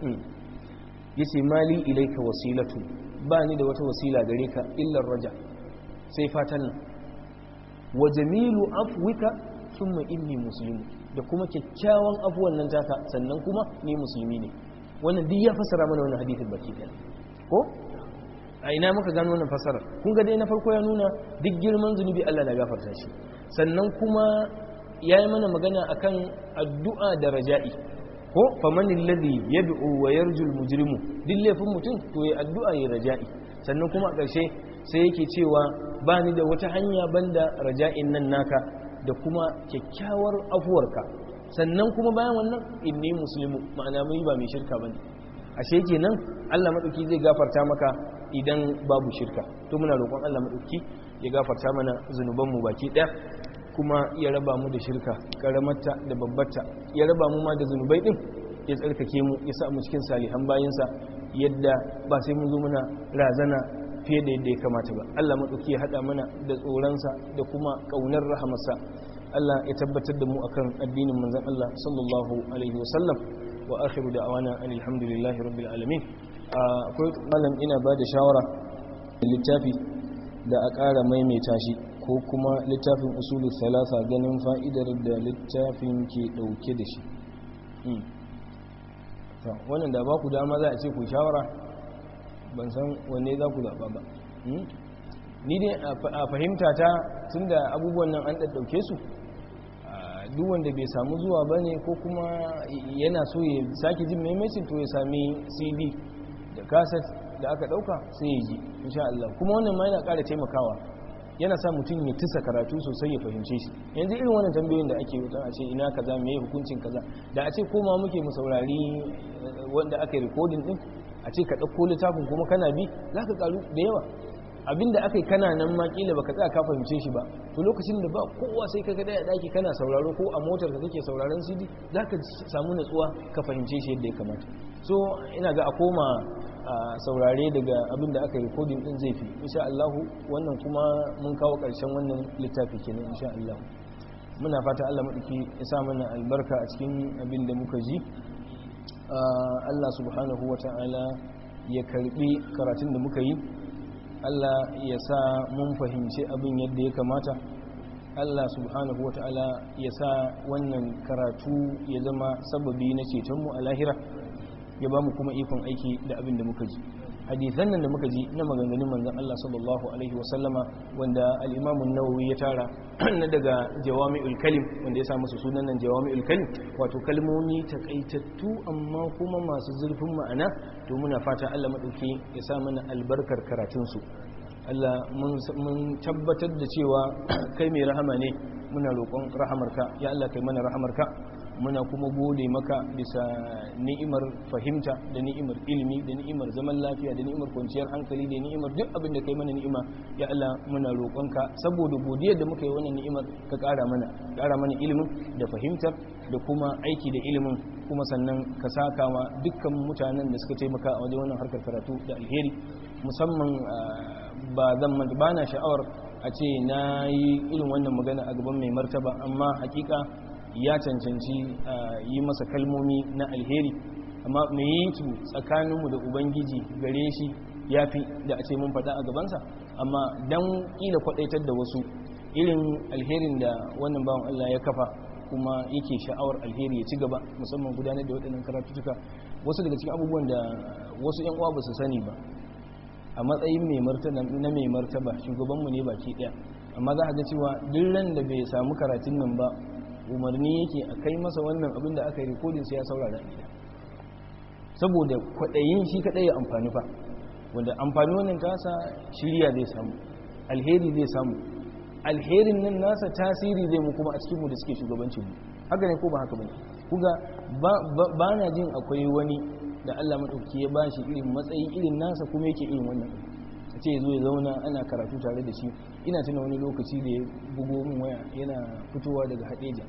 yace mali ilaika wasilatu ba ni da wata wasila gare ka illar raja sai fatan nan wa jamilu afwika thumma inni muslimu da kuma kyakkyawan afuwan nan taka sannan kuma ni musulmi ne wannan duk ya fassara mana wannan hadisin baki ɗaya ko a ina muka gano wannan fassarar kun ga dai na farko ya nuna duk girman zunubi Allah na gafarta shi sannan kuma ya yi mana magana akan addu'a da raja'i ko famanin ladhi yad'u wa yarju al-mujrimu duk laifin mutum to ya addu'a ya raja'i sannan kuma a ƙarshe sai yake cewa ba ni da wata hanya banda raja'in nan naka da kuma kyakkyawar afuwarka sannan kuma bayan wannan inni muslimu ma'ana mai ba mai shirka bane ashe kenan Allah madauki zai gafarta maka idan babu shirka to muna roƙon Allah madauki ya gafarta mana zunubanmu baki ɗaya kuma ya raba mu da shirka karamarta da babbarta ya raba mu ma da zunubai din ya tsarkake mu ya sa mu cikin salihan bayinsa yadda ba sai mun zo muna razana fiye da yadda ya kamata ba Allah madauki ya hada mana da tsoronsa da kuma kaunar rahamarsa Allah ya tabbatar da mu akan addinin manzon Allah sallallahu alaihi wasallam wa akhiru da'wana alhamdulillahi rabbil alamin akwai malam ina ba da shawara littafi da a ƙara maimaita shi ko kuma littafin usulul salasa ganin fa'idar da littafin ke ɗauke da shi wannan da ba ku dama za a ce ku shawara ban san wanne za ku zaɓa ba ni dai a fahimta ta tun da abubuwan nan an ɗaɗɗauke su duk wanda bai samu zuwa ba ne ko kuma yana so ya sake jin maimacin to ya sami cd da kaset da aka ɗauka sai ya ji insha Allah kuma wannan ma yana ƙara taimakawa yana sa mutum ya tisa karatu sosai ya fahimce shi yanzu irin wannan tambayoyin da ake wutan a ce ina kaza me hukuncin kaza da a ce koma muke mu saurari wanda aka yi recording din a ce ka ɗauko littafin kuma kana bi za ka karu da yawa abinda aka yi kana nan ma kila baka tsaya ka fahimce shi ba to lokacin da ba kowa sai ka ga a daki kana sauraro ko a motar ka kake sauraron CD za ka samu natsuwa ka fahimce shi yadda ya kamata so ina ga a koma a saurare daga abin da aka yi rikodin din zai fi insha Allah wannan kuma mun kawo ƙarshen wannan littafi kenan insha Allah muna fata Allah maɗauki ya sa mana albarka a cikin abin da muka ji Allah subhanahu wa ta'ala ya karbi karatun da muka yi Allah ya sa mun fahimci abin yadda ya kamata Allah subhanahu wa ta'ala ya sa wannan karatu ya zama sababi na cetonmu a lahira ya ba mu kuma ikon aiki da abin da muka ji hadithan nan da muka ji na maganganun manzon Allah sallallahu alaihi wasallama wanda al-Imam an-Nawawi ya tara na daga jawami'ul kalim wanda ya sa musu sunan nan jawami'ul kalim wato kalmomi takaitattu amma kuma masu zurfin ma'ana to muna fata Allah madauki ya sa mana albarkar karatun su Allah mun tabbatar da cewa kai mai rahama ne muna roƙon rahamarka ya Allah kai mana rahamarka muna kuma gode maka bisa ni'imar fahimta da ni'imar ilimi da ni'imar zaman lafiya da ni'imar kwanciyar hankali da ni'imar duk abin da kai mana ni'ima ya Allah muna roƙonka saboda godiyar da muka yi wannan ni'imar ka ƙara mana ƙara mana ilimin da fahimtar da kuma aiki da ilimin kuma sannan ka saka ma dukkan mutanen da suka taimaka a wajen wannan harkar karatu da alheri musamman ba zan manta ba na sha'awar a ce na yi irin wannan magana a gaban mai martaba amma hakika ya cancanci yi masa kalmomi na alheri amma mai yi su tsakaninmu da ubangiji gare shi ya fi da a ce mun faɗa a gabansa amma don ƙila kwaɗaitar da wasu irin alherin da wannan bawan Allah ya kafa kuma yake sha'awar alheri ya ci gaba musamman gudanar da waɗannan karatutuka wasu daga cikin abubuwan da wasu 'yan uwa ba su sani ba a matsayin mai martaba na mai martaba shugabanmu ne baki ɗaya amma za a ga cewa duk ran da bai samu karatun nan ba umarni yake a kai masa wannan abin da aka yi rikodin sai ya saurara gida saboda kwaɗayin shi kaɗai ya amfani fa wanda amfani wannan tasa shirya zai samu alheri zai samu alherin nan nasa tasiri zai mu kuma a cikinmu da suke shugabancin mu haka ne ko ba haka bane kuga ba na jin akwai wani da Allah madauki ya bashi irin matsayi irin nasa kuma yake irin wannan a ce zo ya zauna ana karatu tare da shi ina tuna wani lokaci da ya bugo min waya yana fitowa daga hadeja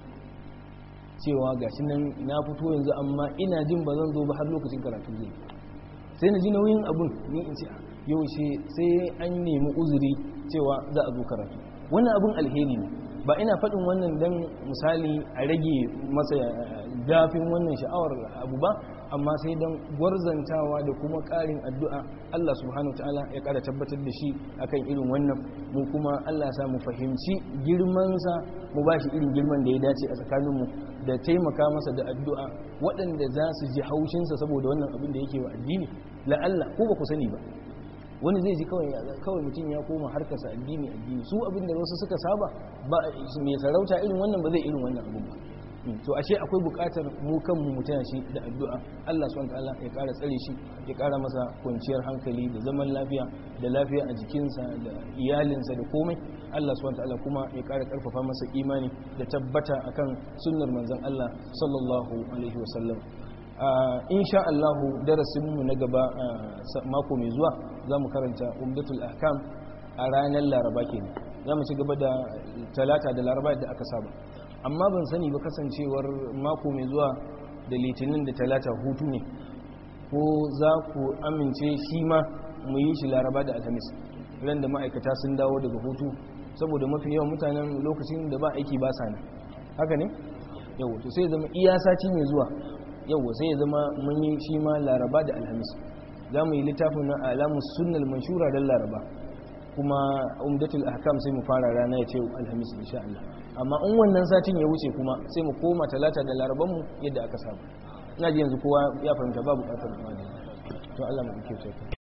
cewa gashi nan na fito yanzu amma ina jin ba zan zo ba har lokacin karatu zai sai na ji nauyin abun ni in ce yau sai an nemi uzuri cewa za a zo karatu wannan abun alheri ne ba ina faɗin wannan don misali a rage masa gafin wannan sha'awar abu ba amma sai don gwarzantawa da kuma ƙarin addu'a Allah subhanahu ta'ala ya ƙara tabbatar da shi akan irin wannan mu kuma Allah sa mu fahimci girmansa mu ba shi irin girman da ya dace a tsakaninmu da taimaka masa da addu'a waɗanda za su ji haushinsa saboda wannan abin da yake wa addini la'alla ko ba ku sani ba wani zai ji kawai mutum ya koma harkarsa addini addini su abin da wasu suka saba ba mai sarauta irin wannan ba zai irin wannan abin ba to ashe akwai bukatar mu kanmu mu tana shi da addu'a Allah subhanahu wataala ya kara tsare shi ya kara masa kwanciyar hankali da zaman lafiya da lafiya a jikinsa da iyalinsa da komai Allah subhanahu wataala kuma ya kara karfafa masa imani da tabbata akan sunnar manzon Allah sallallahu alaihi wasallam insha Allahu darasinmu na gaba mako mai zuwa za mu karanta umdatul ahkam a ranar laraba ke za mu ci gaba da talata da laraba da aka saba amma ban sani ba kasancewar mako mai zuwa da litinin da talata hutu ne ko za ku amince shi ma mu yi shi laraba da alhamis ran da ma'aikata sun dawo daga hutu saboda mafi yawan mutanen lokacin da ba aiki ba sa nan haka ne yau to sai zama iya sati mai zuwa yau sai ya zama mun yi shi ma laraba da alhamis za mu yi littafin na alamus sunnal manshura don laraba kuma umdatul ahkam sai mu fara rana ya ce alhamis insha Allah amma in wannan satin ya wuce kuma sai mu koma talata da laraban mu yadda aka saba ina ji yanzu kowa ya fahimta babu bukatar to Allah mu kike